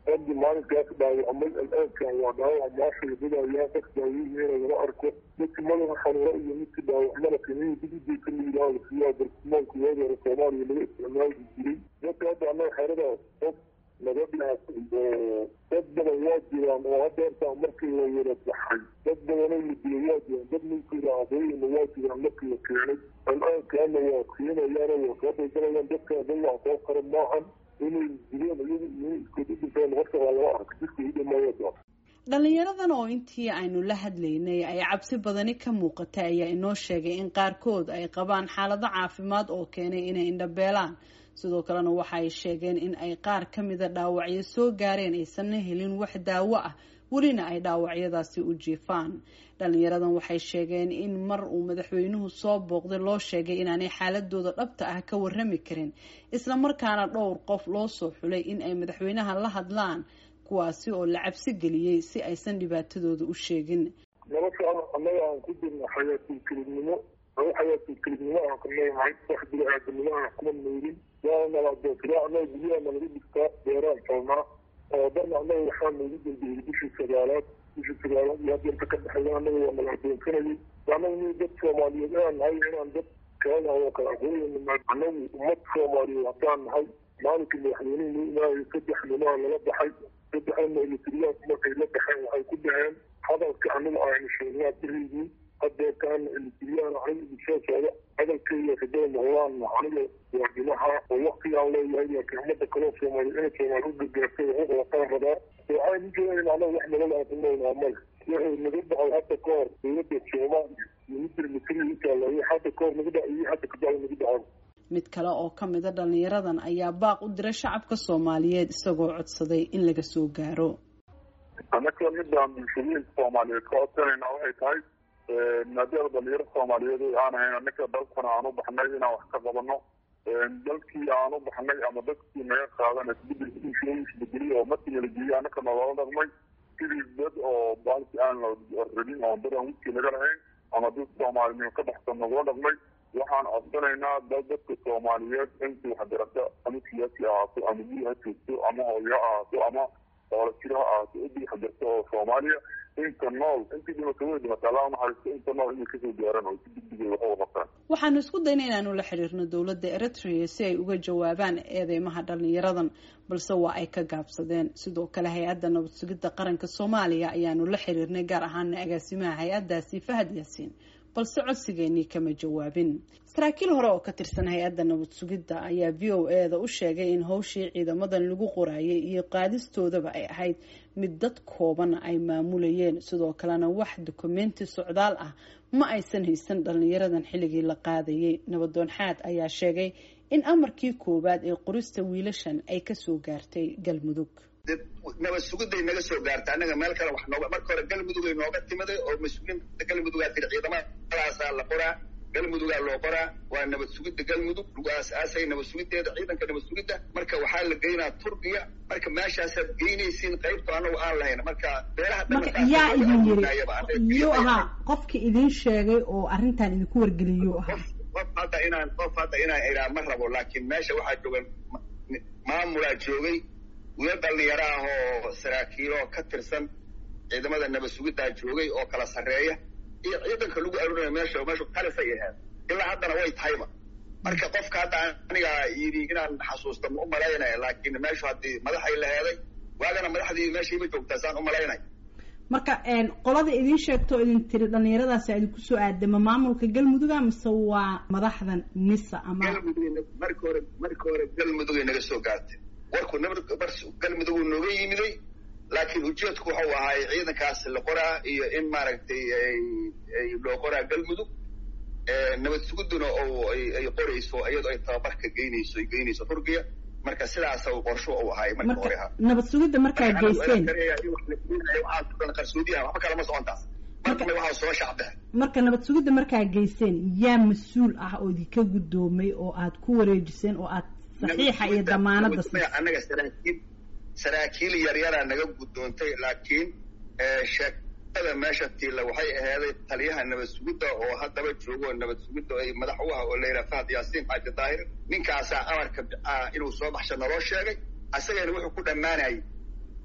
raggii maalinkaas dhaawacmay al-aankan waa dhaawac maasha wadadayaa qof daaweynayna lama arko midkii madaxa xanuuro iyo midkii dhaawacmana kaniini dibideyka la yidhaahdo siyaa bartilmaanka waagi hore soomaaliya laga isticmaali jiray dadka hadda annaga xeradaas qof laga dhaafay oo dad badan waa jiraan oo hadda intaa markii la yara baxay dad badanoo la dilay waa jiraan dad ninkii raacdooyina waa jiraan markii la keenay al-aankaana waa keenayaana waa soo daldalayaan dadka dad wax soo kara maahan inay dileen iyagu iyo iskooda dhintaan horta waa lama arka dadka u dhamaayada dhalinyaradan oo intii aynu la hadlaynay ay cabsi badani ka muuqatay ayaa inoo sheegay in qaarkood ay qabaan xaalado caafimaad oo keenay inay indhabeelaan sidoo kalena waxa ay sheegeen in ay qaar ka mida dhaawacyo soo gaareen aysanna helin wax daawo ah welina ay dhaawacyadaasi u jiifaan dhalinyaradan waxay sheegeen in mar uu madaxweynuhu soo booqday loo sheegay inaanay xaaladooda dhabta ah ka warrami karin islamarkaana dhowr qof loo soo xulay in ay madaxweynaha la hadlaan kuwaasi oo la cabsi geliyey si aysan dhibaatadooda u sheegin nolosha annaga aan ku jirno xayaatilkelibnimo anu xayaatilkelibnimo aan ka noolnahay wax bini-aadamnimo aan kuma noolin waana naladoontiraa annaga guryaha nalaga dhigtaa beeraan falnaa oo darna annaga waxaa noogu dambeeyey bishii sagaalaad bishii sagaalaad iyo hadda inta ka dhexeeya annaga waa nala adoonsanayay annaga ni dad soomaaliyeed inaan nahay inaan dad keenaha oo kala aqooyana annagu ummad soomaaliyeed haddaan nahay maalinkii madaxweynuhu imaayo saddex nimaa lala baxay saddexdana elitriyaanku markay la baxeen waxay ku dhaheen hadalka aniga aynu sheegnaa beriygii hadeertaan elitriyaan aniga idinsoo socda hadalkeyga kadaba noqdaan aniga waadimaha oo waktigaan leeyahay laakiin ummadda kaloo soomaaliya inay soomaali u gargaartay xuquuq lataan rabaa waxaan ujeedayn anaga wax nolol aan ku noolnaa male wuxuu naga dhacay hadda ka hor dowladda soomaaliya iyo midda elitriya intaala iyo hadda ka hor naga dhac iyo hadda kadaba naga dhacay mid kale oo ka mida dhalinyaradan ayaa baaq u diray shacabka soomaaliyeed isagoo codsaday in laga soo gaaro annaka midaan bulshooyinka soomaaliyeed ka codsanayna waxay tahay maadaama dhalinyaro soomaaliyeed aan ahayn annaka dalkana aan u baxnay inaan wax ka qabano dalkii aan u baxnay ama dadkii naga qaadan isbedelkiisbedeliy oo markii la geeyey annaka naloola dhaqmay sidii dad oo baalki aan la rabin oo dad aan wiskii laga lahayn ama dad soomaalinimo ka baxsan nagula dhaqmay waxaan codsanaynaa dal dadka soomaaliyeed intii waxgarata ama siyaasi ahaato ama guri ha joogto ama hooyo ha ahaato ama oolajiro ha ahaato idii waxgarta oo soomaaliya inta nool intii dhimata way dhimata allah unaxariisto inta nool inay kasoo gaaran oo si degdegay wax uga qabtaan waxaanu isku dayna inaanu la xiriirno dowladda eritrea si ay uga jawaabaan eedeymaha dhalinyaradan balse waa ay ka gaabsadeen sidoo kale hay-adda nabad sugidda qaranka soomaaliya ayaanu la xiriirnay gaar ahaana agaasimaha hay-addaasi fahad yaasiin balse codsigeenii kama jawaabin saraakiil hore oo ka tirsan hay-adda nabad sugidda ayaa v o e da u sheegay in howshii ciidamadan lagu qoraayay iyo qaadistoodaba ay ahayd mid dad kooban ay maamulayeen sidoo kalena wax dukumenti socdaal ah ma aysan haysan dhalinyaradan xilligii la qaadayay nabadoon xaad ayaa sheegay in amarkii koowaad ee qorista wiilashan ay kasoo gaartay galmudug nabad sugiday naga soo gaarta annaga meel kale wax nooga marka hore galmudugay nooga timiday oo mas-uuliinta galmudugaa tiri ciidamadaasaa la qoraa galmudugaa loo qoraa waa nabad sugidda galmudug lagu aas-aasay nabad sugiddeeda ciidanka nabad sugidda marka waxaa la geynaa turkiya marka meeshaasaad geynaysiin qaybto anagu aan lahayn marka beelaha marka yaa idin yiri yuu ahaa qofki idin sheegay oo arrintan idinku wargeliyuu ahaa qof hadda inaan qof hadda inaan idhaa ma rabo laakiin meesha waxaa jooga maamulaa joogay wiil dhalinyaro ah oo saraakiiloo ka tirsan ciidamada nabad sugiddaa joogay oo kala sarreeya iyo ciidanka lagu arurinaya meesha meeshu qalisay ahayd ilaa haddana way tahayba marka qofka hadda aniga yidhi inaan xasuusta ma u malaynaya laakiin meeshu haddii madaxay laheeday waagana madaxdii meeshayma joogtaa saan u malaynay marka qolada idin sheegto idin tiri dhalinyaradaasi idinku soo aadama maamulka galmuduga mise waa madaxdan nisa ama galmudug marka hore marka hore galmudugay naga soo gaartay warku galmudug nooga yimiday laakiin ujeedku waxau ahaay ciidankaas la qoraa iyo in maaragtay loo qoraa galmudug nabad suguduna oo ay qorayso iyadoo ay tababarka geynayso ay geynayso turkiya marka sidaasa qorsho u ahaay marka hore ha nabad sugidda markaa geyseen qarsoodiyaha waxba kalama socontaas marka waxaa soo shacbehe marka nabad sugidda markaa geyseen yaa mas-uul ah oo idinka guddoomay oo aad ku wareejiseen oo aad saxiixa iyo damaanada annaga saraakiil saraakiil yaryaraa naga guddoontay laakiin sheekada meesha tiila waxay ahaaday taliyaha nabad sugidda oo haddaba joogo nabad sugidda ay madax u ah oo la yidhaha fahad yaasiin xaaji daahir ninkaasaa amarka inuu soo baxsha naloo sheegay asagana wuxuu ku dhammaanayay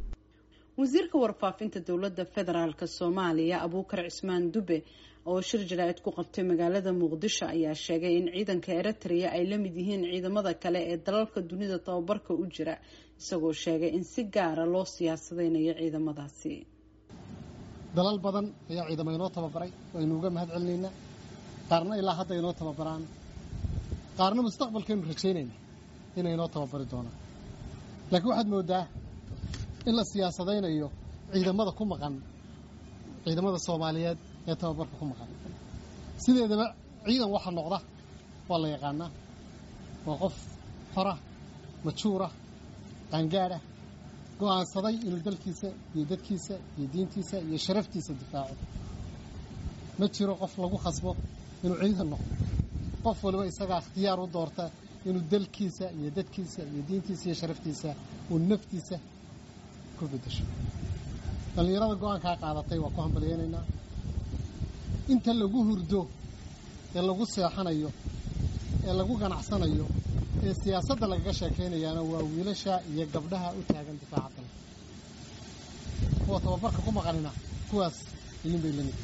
wasiirka warfaafinta dowladda federaalk soomaaliya abuukar cismaan dube oo shir jaraa'id ku qabtay magaalada muqdisho ayaa sheegay in ciidanka eritrea ay la mid yihiin ciidamada kale ee dalalka dunida tababarka u jira isagoo sheegay in si gaara loo siyaasadeynayo ciidamadaasi dalal badan ayaa ciidamo inoo tababaray waynu uga mahad celinaynaa qaarna ilaa hadda inoo tababaraan qaarna mustaqbalkaynu rajaynayna inay inoo tababari doonaan laakiin waxaad moodaa in la siyaasadaynayo ciidamada ku maqan ciidamada soomaaliyeed ee tababarka ku maqan sideedaba ciidan waxa noqda waa la yaqaanaa waa qof xorah majuurah qaangaadhah go'aansaday inuu dalkiisa iyo dadkiisa iyo diintiisa iyo sharaftiisa difaaco ma jiro qof lagu khasbo inuu ciidan noqdo qof waliba isagaa ikhtiyaar u doorta inuu dalkiisa iyo dadkiisa iyo diintiisa iyo sharaftiisa uu naftiisa ku bedesho dhallinyarada go-aankaa qaadatay waa ku hambalyaynaynaa inta lagu hurdo ee lagu seexanayo ee lagu ganacsanayo ee siyaasadda lagaga sheekaynayaana waa wiilasha iyo gabdhaha u taagan difaaca dalka kuwa tababarka ku maqanina kuwaas idin bay lamid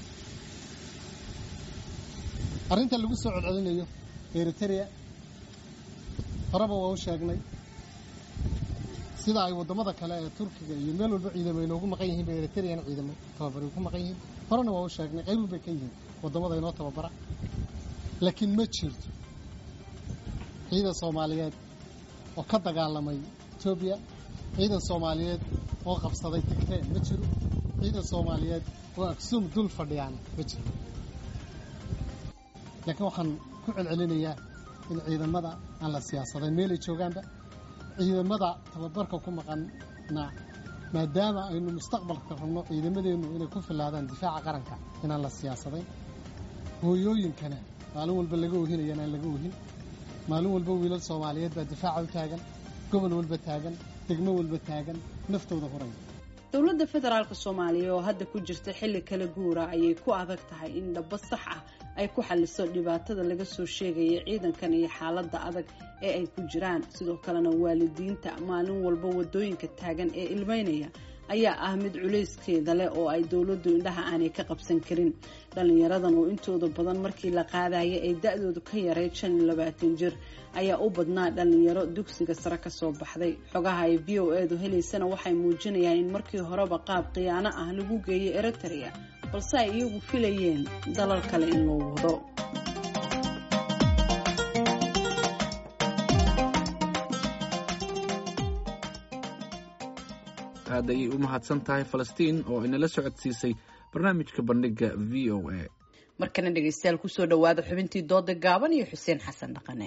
arrinta lagu soo celcelinayo eritrea horeba waa u sheegnay sida ay waddamada kale ee turkiga iyo meel walba ciidamo inoogu maqan yihiin bay eritreana ciidamo tababari ku maqan yihiin horena waa u sheegnay qayb walbay ka yihiin waddamada inoo tababara laakiin ma jirto ciidan soomaaliyeed oo ka dagaalamay etoobiya ciidan soomaaliyeed oo qabsaday tigree ma jiro ciidan soomaaliyeed oo aksuum dul fadhiyaan ma jiro laakiin waxaan ku celcelinayaa in ciidamada aan la siyaasadayn meelay joogaanba ciidamada tababarka ku maqanna maadaama aynu mustaqbalka rabno ciidamadeennu inay ku filaadaan difaaca qaranka inaan la siyaasadayn hooyooyinkana maalin walba laga ohinaya inaan laga ohin maalin walba wiilal soomaaliyeed baa difaaca u taagan gobol walba taagan degmo walba taagan naftooda horaya dowladda federaalk soomaaliya oo hadda ku jirta xilli kala guura ayay ku adag tahay in dhabo sax ah ay ku xaliso dhibaatada laga soo sheegaya ciidankan iyo xaaladda adag ee ay ku jiraan sidoo kalena waalidiinta maalin walba wadooyinka taagan ee ilmeynaya ayaa ah mid culayskeeda leh oo ay dowladdu indhaha aanay ka qabsan karin dhallinyaradan oo intooda badan markii la qaadaya ay da-doodu ka yareyd shan iyo labaatan jir ayaa u badnaa dhallinyaro dugsiga sare kasoo baxday xogaha ay v o edu helaysana waxay muujinayaan in markii horeba qaab khiyaano ah lagu geeyay eritrea balse ay iyagu filayeen dalal kale in loo wado aad ayay u mahadsan tahay falastiin oo inala socodsiisay barnaamijka bandhiga v o a markana dhegeystayaal kusoo dhawaada xubintii dooda gaaban iyo xuseen xasan dhaqane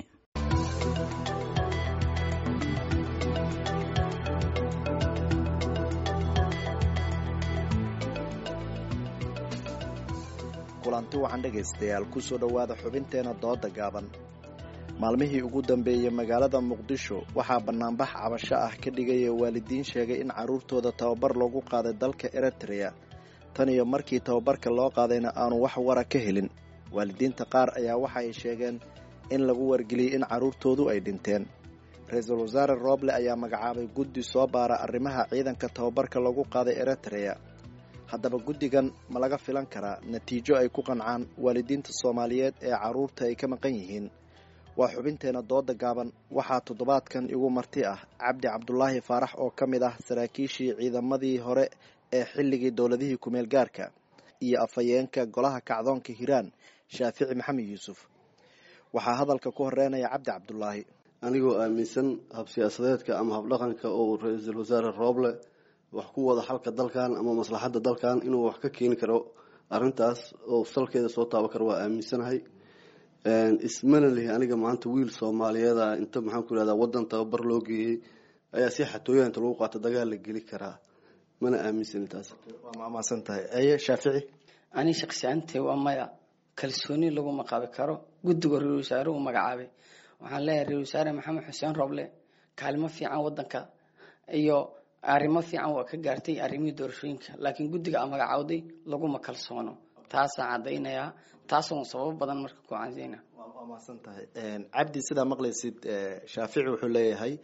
kulanti waxaan dhegaystayaal kusoo dhowaada xubinteena dooda gaaban maalmihii ugu dambeeyey magaalada muqdisho waxaa bannaanbax cabasho ah ka dhigaya waalidiin sheegay in carruurtooda tababar loogu qaaday dalka eritrea tan iyo markii tababarka loo qaadayna aanu wax wara ka helin waalidiinta qaar ayaa waxa ay sheegeen in lagu wargeliyey in carruurtoodu ay dhinteen ra-iisul wasaare rooble ayaa magacaabay guddi soo baara arrimaha ciidanka tababarka lagu qaaday eritrea haddaba guddigan ma laga filan karaa natiijo ay ku qancaan waalidiinta soomaaliyeed ee carruurta ay ka maqan yihiin waa xubinteena dooda gaaban waxaa toddobaadkan igu marti ah cabdi cabdulaahi faarax oo ka mid ah saraakiishii ciidamadii hore ee xilligii dowladihii kumeel gaarka iyo afhayeenka golaha kacdoonka hiiraan shaafici maxamed yuusuf waxaa hadalka ku horeynaya cabdi cabdulaahi anigoo aaminsan hab siyaasadeedka ama habdhaqanka oo ra-iisul wasaare rooble wax ku wada xalka dalkan ama maslaxadda dalkan inuu wax ka keeni karo arintaas oo salkeeda soo taaban karo waa aaminsanahay ismana lihi aniga maanta wiil soomaaliyeeda inta maxaan ku irahdaa wadan tababar loo geeyey ayaa si xatooya inta lagu qaato dagaal la geli karaa mana aaminsani taas waa maamaasan tahay aye shaafici ani shaksiyaantay waa maya kalsooni laguma qabi karo guddiga ra-isul wasaare uu magacaabay waxaan leeyahay ra-isul wasaare maxamed xuseen roble kaalimo fiican wadanka iyo arrimo fiican waa ka gaartay arrimihii doorashooyinka laakiin guddiga a magacaawday laguma kalsoono taasaan caddaynayaa taasoo sababo badan marka ku canseyna waa maasan tahay cabdi sidaa maqlaysid shaafici wuxuu leeyahay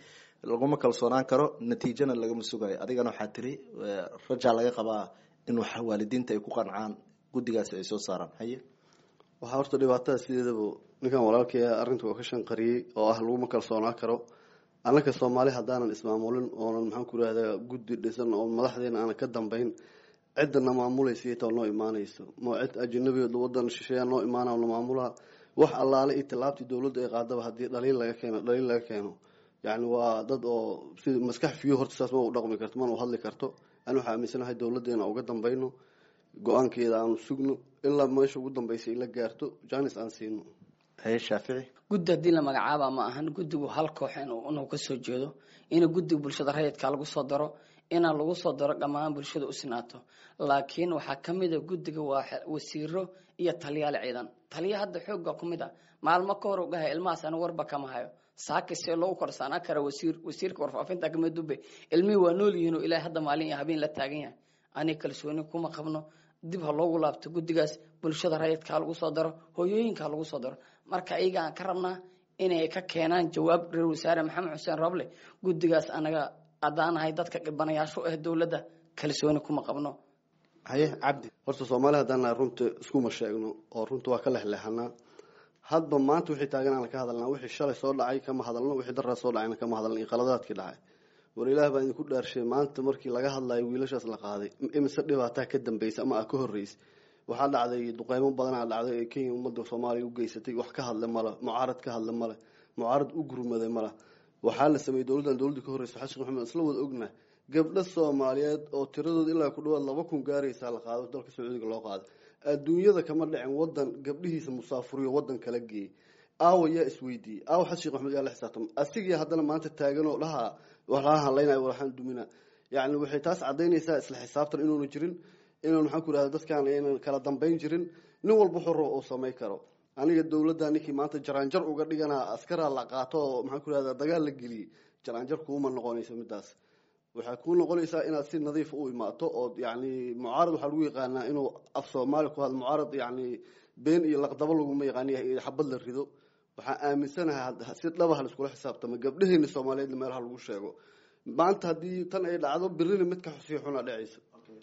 laguma kalsoonaan karo natiijana lagama sugayo adigana waxaa tiri rajaa laga qabaa in waalidiinta ay ku qancaan guddigaasi ay soo saaraan haye waxaa horta dhibaatada sideedaba ninkan walaalkay arrinta waa ka shanqariyey oo ah laguma kalsoonaan karo annaka soomaali haddaanan ismaamulin oonan maxaan ku irahdaa guddi dhisan oo madaxdeena aanan ka dambeyn ciddana maamulaysa iyatoo noo imaanayso ma cid ajanabi wadan shisheeya noo imaana na maamulaa wax allaale iyo tallaabtii dowladda ay qaadaba haddii dhaliil laga keeno dhaliil laga keeno yacni waa dad oo si maskax fiyo horta saas ma u dhaqmi karto mana u hadli karto ani waxaa aaminsanahay dowladdeena uga dambayno go-aankeeda aanu sugno ilaa meesha ugu dambaysa ila gaarto janis aan siino haye shaafici guddi haddii la magacaaba ma ahan guddigu hal koox inuu kasoo jeedo ina guddiga bulshada rayidka lagu soo daro inaan lagu soo daro dhammaan bulshada u sinaato laakiin waxaa kamid a guddiga waa wasiiro iyo taliyaal ciidan taliya hadda xooga ku mid a maalmo ka hor u dhahay ilmahaas ani warba kama hayo saaka see loogu korsaanaa kara wasiir wasiirka warfaafinta kamid dube ilmihii waa nool yihiin oo ilaahay hadda maalin iyo habeen la taagan yahay ani kalsooni kuma qabno dib ha loogu laabto guddigaas bulshada rayidka ha lagu soo daro hooyooyinka ha lagu soo daro marka iyaga aan ka rabnaa inay ka keenaan jawaab reer wasaare maxamed xuseen roble guddigaas anaga adaanahay dadka dhibanayaashu ah dowladda kalsooni kuma qabno haye cabdi horta soomaali haddaan runta iskuma sheegno oo runta waa ka lexleexanaa hadba maanta wixii taagan aan ka hadalnaa wixii shalay soo dhacay kama hadalno wixii daraa soo dhacayna kama hadalno iyo qaladaadkii dhacay war ilaah baa idinku dhaarshay maanta markii laga hadlayo wiilashaas la qaaday imise dhibaataa ka dambeysa ama a ka horreysay waxaa dhacday duqeymo badanaa dhacday ee kenya ummadda soomaaliya u geysatay wax ka hadle male mucaarad ka hadle male mucaarad u gurmaday male waxaa la sameeyey dowladdan dowladda ka horreysa xasan maxamed isla wada ogna gabdho soomaaliyeed oo tiradooda ilaa ku dhawaad laba kun gaaraysaa la qaado dalka sacuudiga loo qaado adduunyada kama dhicin wadan gabdhihiisa musaafuriyo wadan kala geeyey aawa yaa isweydiiyey aawa xasan sheekh maxamed yaa la xisaabtama asigii haddana maanta taaganoo dhaha waxaa hadlaynaya waxaan dumina yacni waxay taas cadaynaysaa isla xisaabtan inuuna jirin inaan maxaan ku irahda dadkaan aynan kala dambeyn jirin nin walba xoro uu samay karo aniga dowladda ninkii maanta jaraanjar uga dhiganaa askaraa la qaato oo maxaan ku irahda dagaal la geliyey jaraanjar kuuma noqonayso midaas waxaa kuu noqonaysaa inaad si nadiif u imaato oo yani mucaarad waxaa lagu yaqaanaa inuu af soomaali ku hadlo mucaarad yani been iyo laqdabo laguma yaqaani xabad la rido waxaa aaminsanahay si dhabaha laiskula xisaabtama gabdhaheena soomaaliyeedna meelaha lagu sheego maanta haddii tan ay dhacdo birina midka sii xuna dhacaysa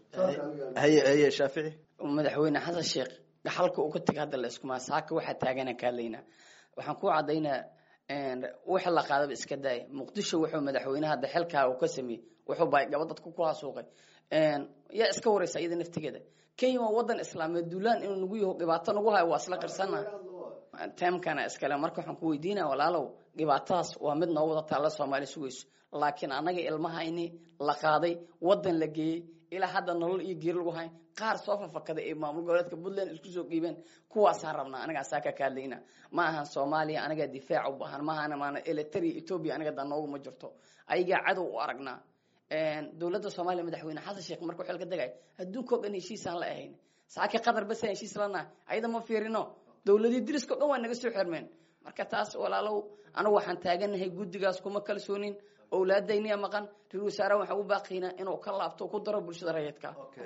haye haye shaafici madaxweyne xasan sheekh gaxalka uu ka tegay hadda la iskumaa saaka waxaa taagana kaadlaynaa waxaan ku cadaynaa waxa la qaadaba iska daaya muqdisho wuxuu madaxweynaha hadda xilkaa uu ka sameeyey wuxuu baa gaba dadku ku hasuuqay yaa iska wareysa iyada naftigeeda kenya waa wadan islaameed duulaan inuu nagu yaho dhibaato nagu hayo waa isla qirsana teemkana iskale marka waxaan ku weydiinaya walaalow dhibaatadaas waa mid noo wada taalla soomaali sugayso laakiin annaga ilmahayni la qaaday wadan la geeyey ilaa hadda nolol iyo geeri lagu hayn qaar soo fafakaday ee maamul goboleedka puntland isku soo dhiibeen kuwaasaan rabnaa anagaa saa ka kaadlayna ma ahan soomaaliya anagaa difaac u baahan ma ahan maana elitaria etoobiya anaga dan noogu ma jirto ayagaa cadow u aragnaa dowladda soomaaliya madaxweyne xasan sheekh markuu xilka degay adduunka o dhan heshiisaan la ahayn saaki qatar basaan heshiis lanaha ayada ma fiirino dowladii diriska o dhan waa naga soo xirmeen marka taas walaalow anigu waxaan taaganahay guddigaas kuma kalsoonin owlaadayniya maqan ra-isul wasaare waxaan u baaqiynaa inuu ka laabto ku daro bulshada rayidka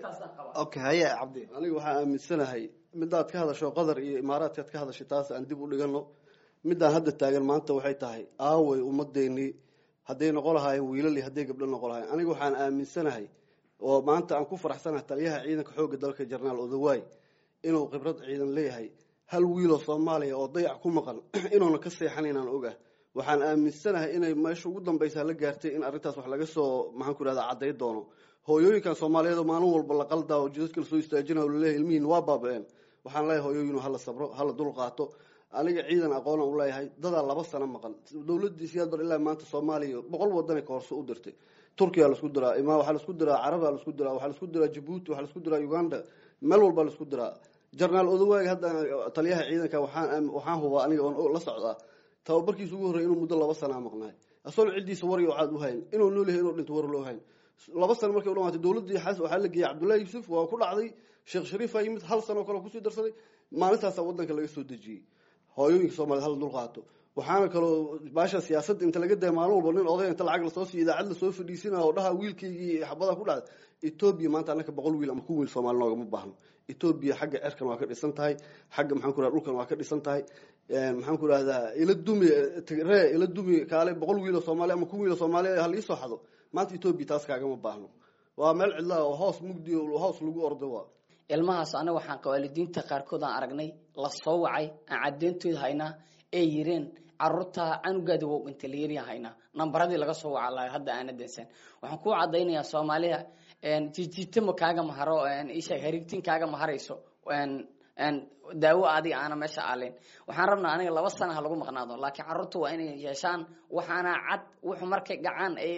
okay haye cabdi aniga waxaa aaminsanahay midaad ka hadasho qatar iyo imaaraadkaad ka hadashay taas aan dib u dhigano midaan hadda taagan maanta waxay tahay aaway ummadeenii hadday noqon lahaayeen wiilal iyo hadday gabdho noqon lahayen aniga waxaan aaminsanahay oo maanta aan ku faraxsanahay taliyaha ciidanka xoogga dalka jarnaal odawaay inuu khibrad ciidan leeyahay hal wiiloo soomaaliya oo dayac ku maqan inuuna ka seexan inaan ogah waxaan aaminsanahay inay meesha ugu dambaysa la gaartay in arrintaas wax laga soo maxaan ku irahda cadday doono hooyooyinkan soomaaliyeed oo maalin walba la qaldaa oo jidadka lasoo istaajinayo laleeyahay ilmihiin waa baaba-een waxaan leeyahay hooyooyinu hala sabro hala dul qaato aniga ciidan aqoona u leeyahay dadaa laba sano maqan dowladii siyaad bar ilaa maanta soomaaliya boqol wadana ka horse u dirtay turkiya lasku diraa ima waxaa lasku diraa caraba lasku diraa waxaa lasku diraa jabuuti waxaa lasku diraa uganda meel walba lasku diraa jarnaal odawaagi hadda taliyaha ciidanka waxaan waxaan hubaa aniga oon la socdaa tababarkiisa ugu horrey inuu muddo laba sanaa maqnaay asoon ciddiisa war iyo caad u hayn inuu nool yahay inuu dhinto war loo hayn laba sano markay u dhamaatay dowladdii xas waxaa la geeyey cabdullahi yuusuf waa ku dhacday sheekh shariifa yimid hal sano kale kusii darsaday maalintaasa wadanka laga soo dejiyey hooyooyinka soomaliya hala dul qaato waxaana kaloo baasha siyaasadda inta laga daya maalin walba nin oday inta lacag lasoo siiyo idaacad lasoo fadhiisina oo dhaha wiilkaygii xabada ku dhacday etoobiya maanta annaka boqol wiil ama kun wiil soomaali noogama baahno etoobiya xagga cerkan waa ka dhisan tahay xagga maxaan ku rahda dhulkan waa ka dhisan tahay maxaan ku rahdaa ila dumi tigree ila dumi kaale boqol wiil oo soomaaliya ama kun wiil oo soomaaliya ha liisoo xado maanta etoobiya taas kaagama baahno waa meel cidlaa oo hoos mugdi oo hoos lagu ordo waa ilmahaas anaga waxaan waalidiinta qaarkood aan aragnay la soo wacay aan cadeyntooda haynaa ee yireen caruurta canugaadi wow dhintay layariya haynaa nambaradii laga soo waca lahay hadda aana dansan waxaan ku cadaynayaa soomaalida jijitama kaaga maharo isha hariigtin kaaga maharayso daawo adiga aana meesha aaleyn waxaan rabnaa aniga laba sana ha lagu maqnaado laakiin caruurta waa inay yeeshaan waxaana cad wuxuu markay gacaan ay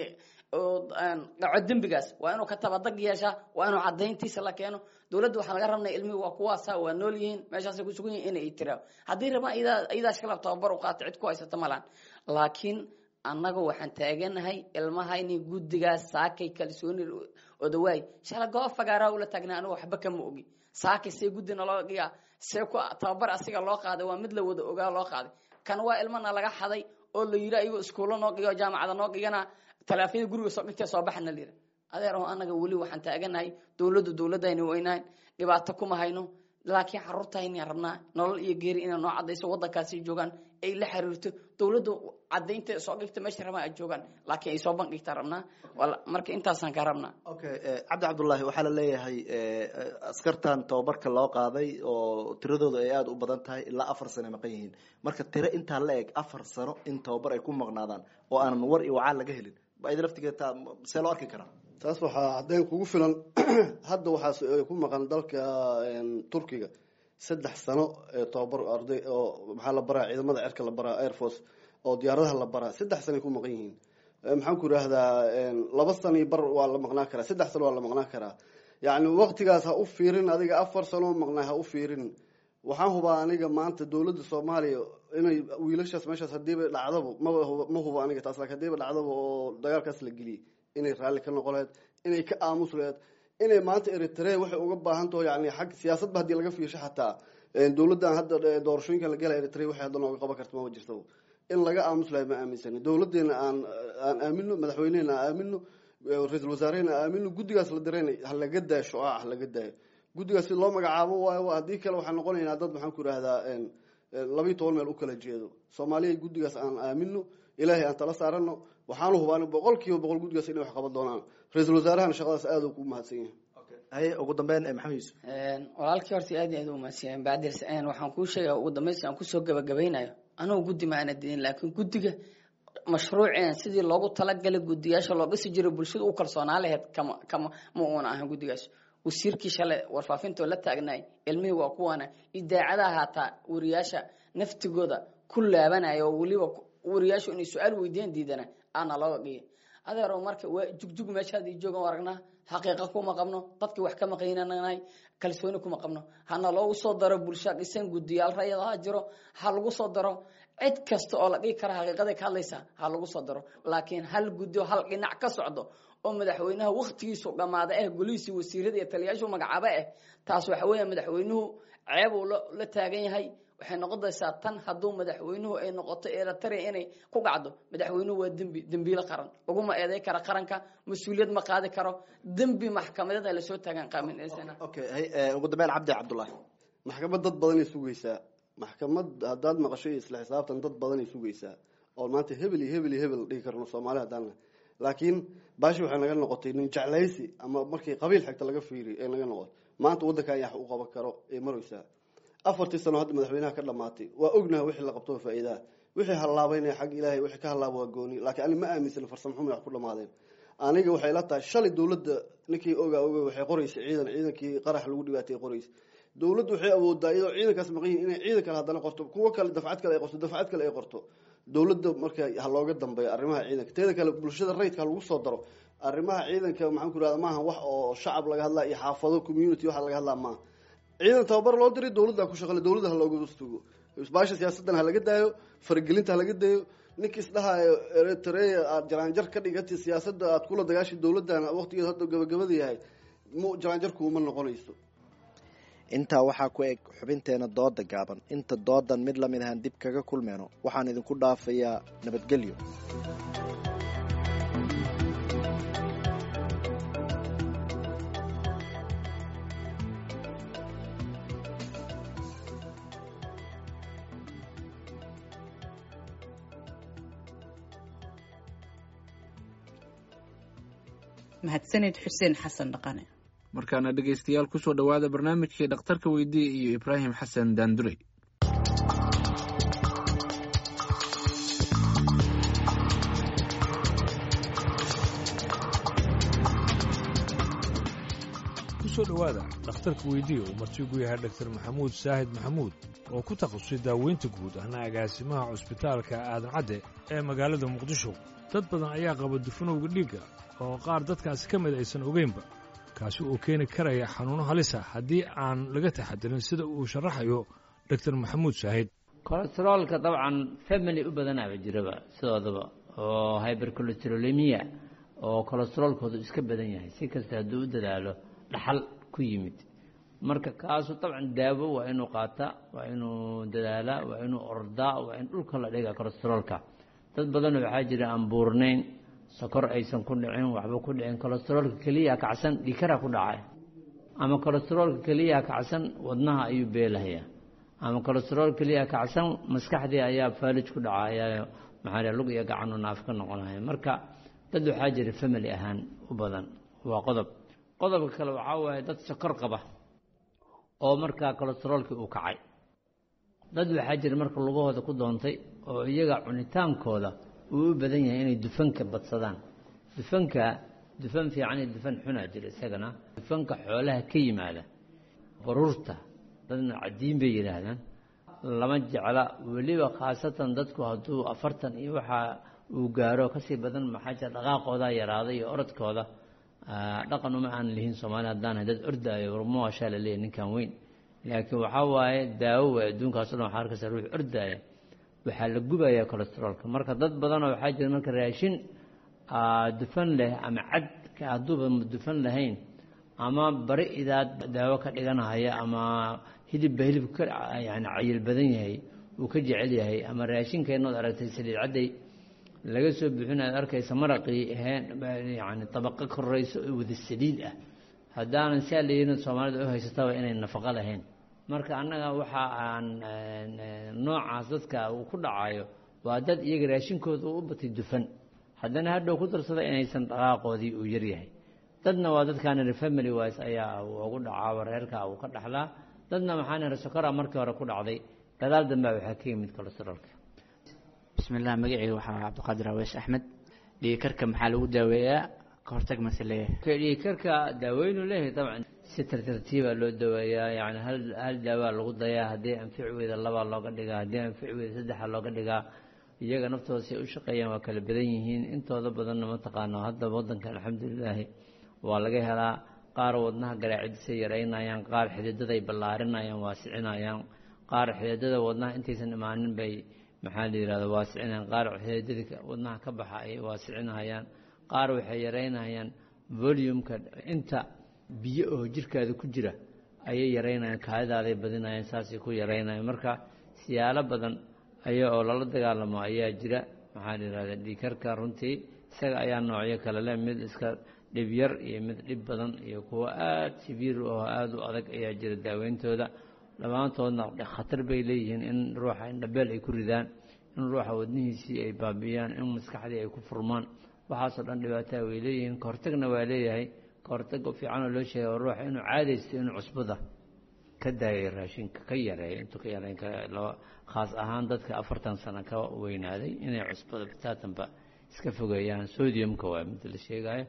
dhaco dembigaas waa inuu ka tabadag yeeshaa waa inuu cadayntiisa la keeno dowladda waxaa laga rabnaa ilmihi waa kuwaasa waa nool yihiin meeshaasay kusugan yihin inay tiraa haddii rabaan iyadaas kala tababar u qaata cid ku haysata malaan laakiin annaga waxaan taaganahay ilmahayni guddigaas saakay kalsooni odawaay shala goob fagaaraa ula taagnaa aniga waxba kama ogi saakay see guddi naloo dhigaa see ku tababar asiga loo qaaday waa mid la wada ogaa loo qaaday kan waa ilmana laga xaday oo la yiri ayagoo iskuulo noo dhigo jaamacada noo dhigana talaafiyada guriga soo dhigtay soo baxana la yiri adeer oo anaga weli waxaan taaganahay dowladdu dowladayni weynahay dhibaato kuma hayno laakiin caruurtayni rabnaa nolol iyo geeri inay noo cadayso wadankaasi joogaan ay la xiriirto dowladdu cadaynta soo dhigta meesha rabaan ay joogaan laakiin ay soo bandhigtaa rabnaa marka intaasaan ka rabnaa okay cabdi cabdullaahi waxaa la leeyahay askartan tababarka loo qaaday oo tiradooda ay aada u badan tahay ilaa afar sano maqan yihiin marka tiro intaa la eg afar sano in tababar ay ku maqnaadaan oo aanan war iyo wacaan laga helin id laftigeeda see loo arki karaa taas waxaa caddeyn kugu filan hadda waxaas ku maqan dalka turkiga saddex sano ee tababar arday oo maxaa la baraa ciidamada cerka la baraa air force oo diyaaradaha la baraa saddex sanoay ku maqan yihiin maxaan ku idhaahdaa laba sano iyo bar waa la maqnaan karaa saddex sano waa la maqnaan karaa yacni waqtigaas ha u fiirin adiga afar sano maqnaa ha u fiirin waxaan hubaa aniga maanta dowladda soomaaliya inay wiilashaas meeshaas hadiiba dhacdaba maba ma hubo aniga taas laakiin hadiiba dhacdaba oo dagaalkaas la geliyay inay raalli ka noqon lahayd inay ka aamus lahayd inay maanta eritrea waxay uga baahan taho yani xag siyaasadba haddii laga fiirsho xataa dowladdan hadda doorashooyinka la gala eritrea waxay hadda nooga qaban karta maba jirtaba in laga aamus lahay ma aaminsani dowladeena aan aan aamino madaxweynehena aan aamino ra-iisul wasaarehena aan aamino guddigaas la dirayna ha laga daayo shucaac ha laga daayo guddigaas si loo magacaabo waayo haddii kale waxaan noqonaynaa dad maxaan ku idhahdaa labayo toban meel u kala jeedo soomaaliya guddigaas aan aamino ilaahay aan tala saarano waxaanu hubaan boqol kiiba boqol guddigaas inay wax qaban doonaan ra-iisul wasaarahana shaqadaas aada ku mahadsan yahay haye ugu dambeyn maxamed yuusuf walaalkii horta aad iyo aad u mahadsan bacdirs waxaan kuu sheegaya ugu dambeynsi aan kusoo gabagabaynayo anugu guddi ma aana didin laakiin guddiga mashruuceen sidii loogu talagalay guddiyaasha loo dhisi jiray bulshada u kalsoonaa laheyd kama kama ma uuna ahan guddigaas wasiirkii shalay warfaafintoo la taagnaay ilmihii waa kuwana idaacadaha haataa wariyaasha naftigooda ku laabanaya oo weliba wariyaashu inay su-aal weydiiyaan diidana aana looga dhigay adeero marka waa jugjug meeshaad ii joogan aragnaa xaqiiqa kuma qabno dadkii wax ka maqaynanahay kalsooni kuma qabno hana loogu soo daro bulsha dhisan guddiyaal rayad ha jiro ha lagu soo daro cid kasta oo la dhigi kara xaqiiqaday ka hadlaysa ha lagu soo daro laakiin hal guddi oo hal dhinac ka socdo oo madaxweynaha waktigiisu dhammaada eh golihiisii wasiirada iyo taliyaashu magacaabo eh taas waxa weeya madaxweynuhu ceeb uu la taagan yahay waxay noqonaysaa tan hadduu madaxweynuhu ay noqoto eritrea inay ku dhacdo madaxweynuhu waa dembi dembiile qaran laguma eeday kara qaranka mas-uuliyad ma qaadi karo dembi maxkamadeed lasoo taagan qaamin okay ugu dambeyn cabdi cabdullaahi maxkamad dad badanay sugaysaa maxkamad haddaad maqasho iyo isla xisaabtan dad badanay sugaysaa oo maanta hebel iyo hebel iyo hebel dhihi karno soomaali haddaan laakiin baashi waxay naga noqotay nin jeclaysi ama markii qabiil xigta laga fiiriy ee naga noqotay maanta waddankan yax u qaban karo ee maraysaa afartii sano hadda madaxweynaha ka dhamaatay waa ognaha wixii la qabto faa'iidaha wixii hallaabaynaya xag ilaahay wixii ka hallaaba waa gooni laakiin ani ma aaminsan farsamo xumi wax ku dhamaadeen aniga waxay la tahay shalay dowladda ninkii ogaa oga waxay qoraysay ciidan ciidankii qarax lagu dhibaatay qoraysa dowladdu waxay awoodaa iyadoo ciidankaas maqan yihin inay ciidan kale haddana qorto kuwo kale dafcad kale ay qorto dafcad kale ay qorto dowladda marka ha looga dambeeyo arrimaha ciidanka teeda kale bulshada rayidka ha lagu soo daro arrimaha ciidanka maxaan ku irahda maaha wax oo shacab laga hadlaa iyo xaafado community waxa laga hadlaa maaha ciidan tababar loo diray dowladda ku shaqale dowladda ha looga sugo baasha siyaasaddan ha laga daayo faragelinta ha laga daayo ninkii isdhahayo eritrea aad jaraanjar ka dhigati siyaasadda aad kula dagaashay dowladdan waqtigeed hadda gabagabada yahay m jaraanjarkuuma noqonayso intaa waxaa ku eg xubinteena dooda gaaban inta doodan mid lamid ahaan dib kaga kulmeyno waxaan idinku dhaafayaa nabadgelyo mahadsanid xuseen xasan dhaqane markaana dhegaystayaal kusoo dhowaada barnaamijkii dhakhtarka weydiiya iyo ibraahim xasan daandurey kusoo dhowaada dhakhtarka weydiiya uu martigu yahay dhaktar maxamuud saahid maxamuud oo ku takhasusay daaweynta guud ahna agaasimaha cusbitaalka aadan cadde ee magaalada muqdisho dad badan ayaa qaba dufanowga dhiigga oo qaar dadkaasi ka mid aysan ogeynba kaasi uu keeni karaya xanuuno halisa haddii aan laga taxadirin sida uu sharaxayo dhaktar maxamuud saahid kolesteroolka dabcan family u badanaaba jiraba sidoodaba oo hybercolesterolemiya oo kolesteroolkoodu iska badan yahay si kasta hadduu u dadaalo dhaxal ku yimid marka kaasu dabcan daawo waa inuu qaataa waa inuu dadaalaa waa inuu ordaa waa in dhulka la dhiga kolesteroolka dad badan waxaa jira aan buurnayn sokor aysan ku dhicin waxba ku dhicin kolesteroolka keliya kacsan dhikara ku dhacay ama kolesteroolka keliya kacsan wadnaha ayuu beelahayaa ama kolesterool keliya kacsan maskaxdii ayaa faalij ku dhacaya maxaa lug iyo gacanu naaf ka noqonaya marka dad waxaa jira family ahaan u badan waa qodob qodobka kale waxaa waaye dad sokor qaba oo markaa kolesteroolkii uu kacay dad waxaa jira marka lugahooda ku doontay oo iyaga cunitaankooda uu u badan yahay inay dufanka badsadaan dufanka dufan fiican iyo dufan xunaa jira isagana dufanka xoolaha ka yimaada baruurta dadna cadiin bay yidhaahdaan lama jecla weliba khaasatan dadku hadduu afartan iyo waxaa uu gaaro kasii badan maxaa jira dhaqaaqoodaa yaraaday iyo orodkooda dhaqan uma aan lihin soomaali haddaan dad ordaayo warmoashaa la leeyahy ninkan weyn laakiin waxaa waaye daawo way adduunkaaso dhan waxaa arkaysa ruux ordaaya waxaa la gubayaa kolesteroolka marka dad badanoo waxaa jira marka raashin dufan leh ama cadka hadduuba dufan lahayn ama bari idaad daawo ka dhiganahaya ama hilibba hilib ka yani cayil badan yahay uu ka jecel yahay ama raashinkeenood aragtay saliid cadday laga soo buuxin aad arkaysa maraqii yani tabaqo korayso oo wada saliid ah haddaanan saa layihin soomaalida u haysataba inay nafaqo lahayn marka annaga waxa aan noocaas dadka uu ku dhacayo waa dad iyaga raashinkooda uu u batay dufan haddana hadhow ku darsada inaysan dhaqaaqoodii uu yaryahay dadna waa dadkaan family wise ayaa ugu dhacaaba reerka uu ka dhaxlaa dadna maxaan ihi sokora markii hore ku dhacday gadaal dambea waxaa ka yimid kolesteroolka bismillah magaceyga waxaa cabdiqaadir aweys axmed dhiikarka maxaa lagu daaweeyaa ka hortag mase leeyahay dhiikarka daaweynu leeyahay dabcan si tartartiibaa loo daweeyaa yani hal hal daawaa lagu dayaa haddii anfici weyda labaa looga dhigaa haddii anfici weyda saddexa looga dhigaa iyaga naftooda si ay u shaqeeyaan waa kala badan yihiin intooda badanna mataqaano hadda waddanka alxamdulilaahi waa laga helaa qaar wadnaha garaacidisay yaraynayaan qaar xididaday ballaarinayaan waasicinayaan qaar xididada wadnaha intaysan imaanin bay maxaa la yihahda waasicinayaan qaar xididada wadnaha ka baxa ay waasicinayaan qaar waxay yaraynayaan volumeka inta biyo oo jirkaada ku jira ayay yaraynayaan kaadidaaday badinayaan saasay ku yaraynayaan marka siyaalo badan aya oo lala dagaalamo ayaa jira maxaa la yihahda dhiikarka runtii isaga ayaa noocyo kale leh mid iska dhib yar iyo mid dhib badan iyo kuwo aada sibiir oo aada u adag ayaa jira daaweyntooda dhammaantoodna khatar bay leeyihiin in ruuxa indhabeel ay ku ridaan in ruuxa wadnihiisii ay baabi'iyaan in maskaxdii ay ku furmaan waxaasoo dhan dhibaataa way leeyihiin kahortagna waa leeyahay kahortag fiicanoo loo sheegay oo ruuxa inuu caadaysto inuu cusbada ka daayay raashinka ka yareeyo intuu ka yareyn khaas ahaan dadka afartan sano ka weynaaday inay cusbada bitaatanba iska fogeeyaan sodiumka waa mid la sheegayo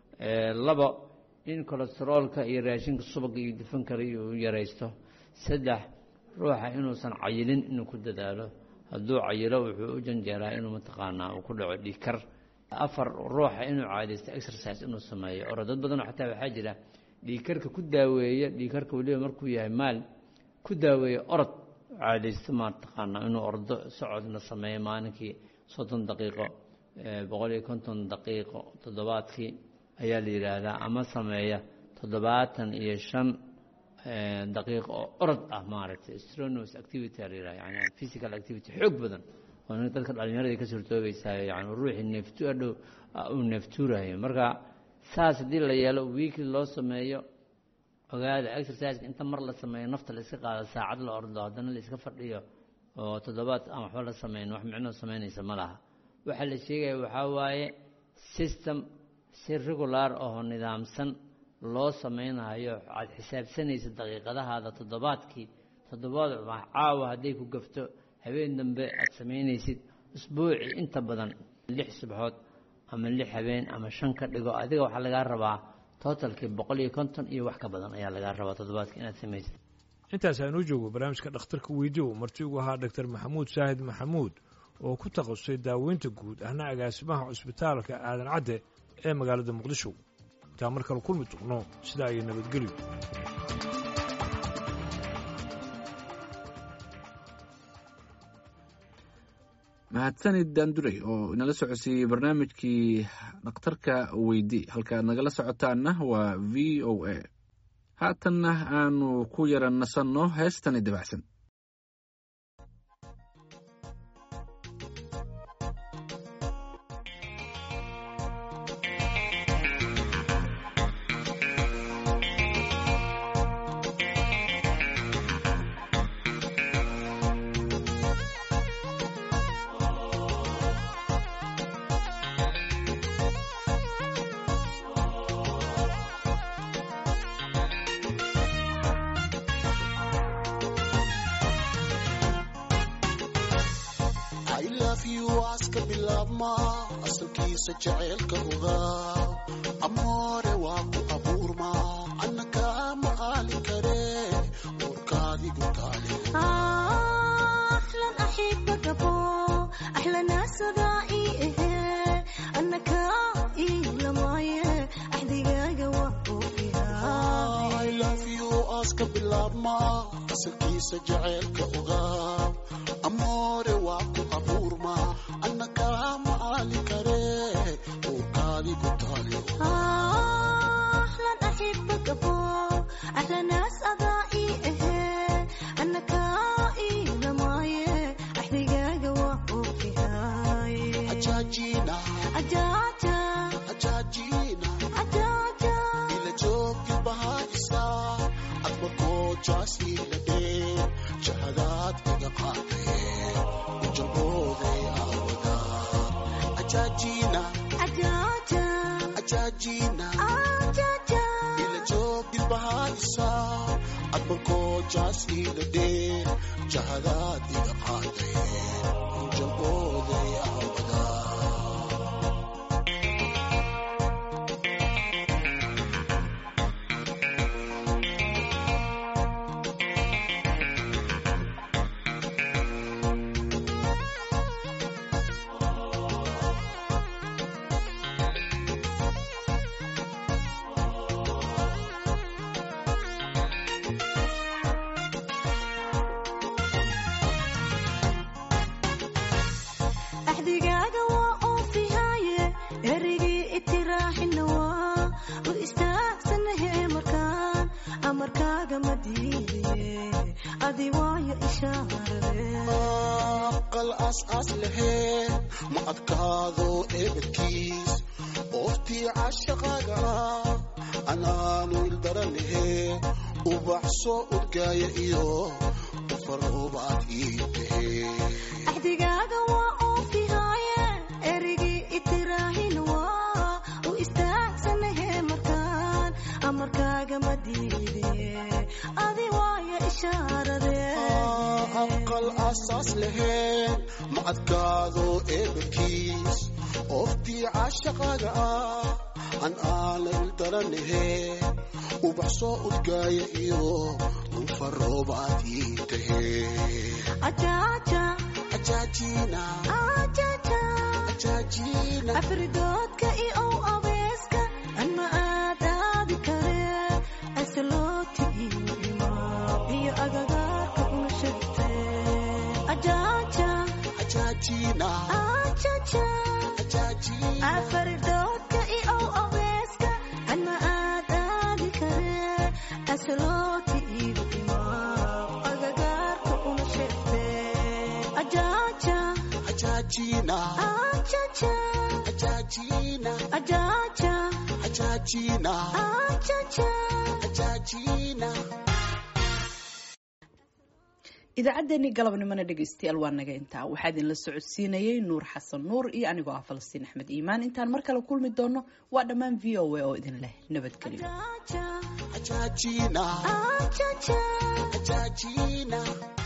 laba in kolesteroolka iyo raashinka subaga iyo dufankale uu yaraysto saddex ruuxa inuusan cayilin inuu ku dadaalo hadduu cayilo wuxuu u janjeeraa inuu mataqaanaa uu ku dhaco dhiikar afar ruuxa inuu caadaysto exercise inuu sameeyo oro dad badanoo xataa waxaa jira dhiikarka ku daaweeya dhiikarka weliba markuu yahay maal ku daaweeya orod caadaysto mataqaanaa inuu ordo socodna sameeyo maalinkii soddon daqiiqo boqol iyo konton daqiiqo toddobaadkii ayaa la yidhaahdaa ama sameeya toddobaatan iyo shan daqiiqo oo orod ah maaragtay stronous activity la yidhaha yani physical activity xoog badan oo nin dadka dhallinyarada ka suurtoobaysaa yani ruuxii neeftu adhow uu neeftuurayo marka saas haddii la yeelo weekly loo sameeyo ogaada exerciseka inta mar la sameeyo nafta la iska qaado saacad la ordo haddana la iska fadhiyo oo toddobaad aan waxba la sameyn wax micnoo samaynaysa ma laha waxaa la sheegaya waxaa waaye system si regular oo nidaamsan loo samaynayo aad xisaabsanaysa daqiiqadahaada toddobaadkii toddobaad caawa hadday ku gafto habeen dambe aad samaynaysid usbuuci inta badan lix subxood ama lix habeen ama shan ka dhigo adiga waxaa lagaa rabaa totalkii boqol iyo konton iyo wax ka badan ayaa lagaa rabaa toddobaadkii inaad samaysid intaas aanuu joogo barnaamijka dhakhtarka weydiyo marti ugu ahaa doctor maxamuud saahid maxamuud oo ku takhasusay daaweynta guud ahna agaasimaha cusbitaalka aadan cadde ee magaalada muqdisho intaa mar kale kulmi tuqno sidaa iyo nabadgelyo mahadsanid daandurey oo inala socodsiiyey barnaamijkii dhakhtarka weydi halkaad nagala socotaanna waa v o a haatanna aanu ku yara nasanno heestani dabacsan aska bilaabma asalkiisa jaceylka ogaa amoore waa ku abuurma annaka ma aali kare uurkaadigu taale أحلى أحبك أبو أحلى ناس ذائي إيه أنك إيه لمايه أحدقاق وقو فيها I love you aska bilaabma asalkiisa jaceylka ogaa amoore waa ku abuurma annaka ma aali kare uurkaadigu taale أحلى أحبك أبو أحلى ناس أذائي إيه أنك إيه لمايه أحدقاق وقو فيها ajaajina أجاجا ajaajina أجاجا ila joogti bahaysa adba goojaasiila dhee jahadaad iga qaadee ujabooday aawada ajaajina أجاجا ajaajina أجاجا ila joogti bahaysa adba goojaasiila dhee jahadaad iga qaadee ujabooday aawada أحدقاق وأوفيهاي إرقي اتراح النوا وإستاكسن هي مركان أمركاق مديني أدي وايا إشارة aqal aas-aas laheen ma adkaado eebadkiis ooftii cashaqaaga ah anaanu ildaranahe ubaxsoo udgaaya iyo ufaroobaad ii tahee أحدقاق وأوفيهاي إرقي اتراح النوا وإستاكسن هي مركان أمركاق مديني أدي وايا إشارة aqal asaas laheen ma adkaado eebadkiis ooftii cashaqaaga ah an aana ildaranahe ubaxsoo udgaaya iyo ufaroobaad ii tahee أجاجا ajaajina أجاجا ajaajina أفردودك إي أو أبيسك أنا آدادي كري أسلوتي إيما إيا أغاغاك ونشدتي أجاجا ajaajina أجاجا ajaajina أفردودك إي أو أبيسك أنا آدادي كري أسلوتي إيما أغاغاك ونشدتي أجاجا ajaajina أجاجا ajaajina أجاجا ajaajina أجاجا ajaajina idaacaddeenii galabnimona dhegaystayaal waa naga intaa waxaa idinla socodsiinayey nuur xasan nuur iyo anigoo ah falastiin axmed iimaan intaan mar kale kulmi doono waa dhammaan v o a oo idin leh nabadgelyo Ajajina, ajajina.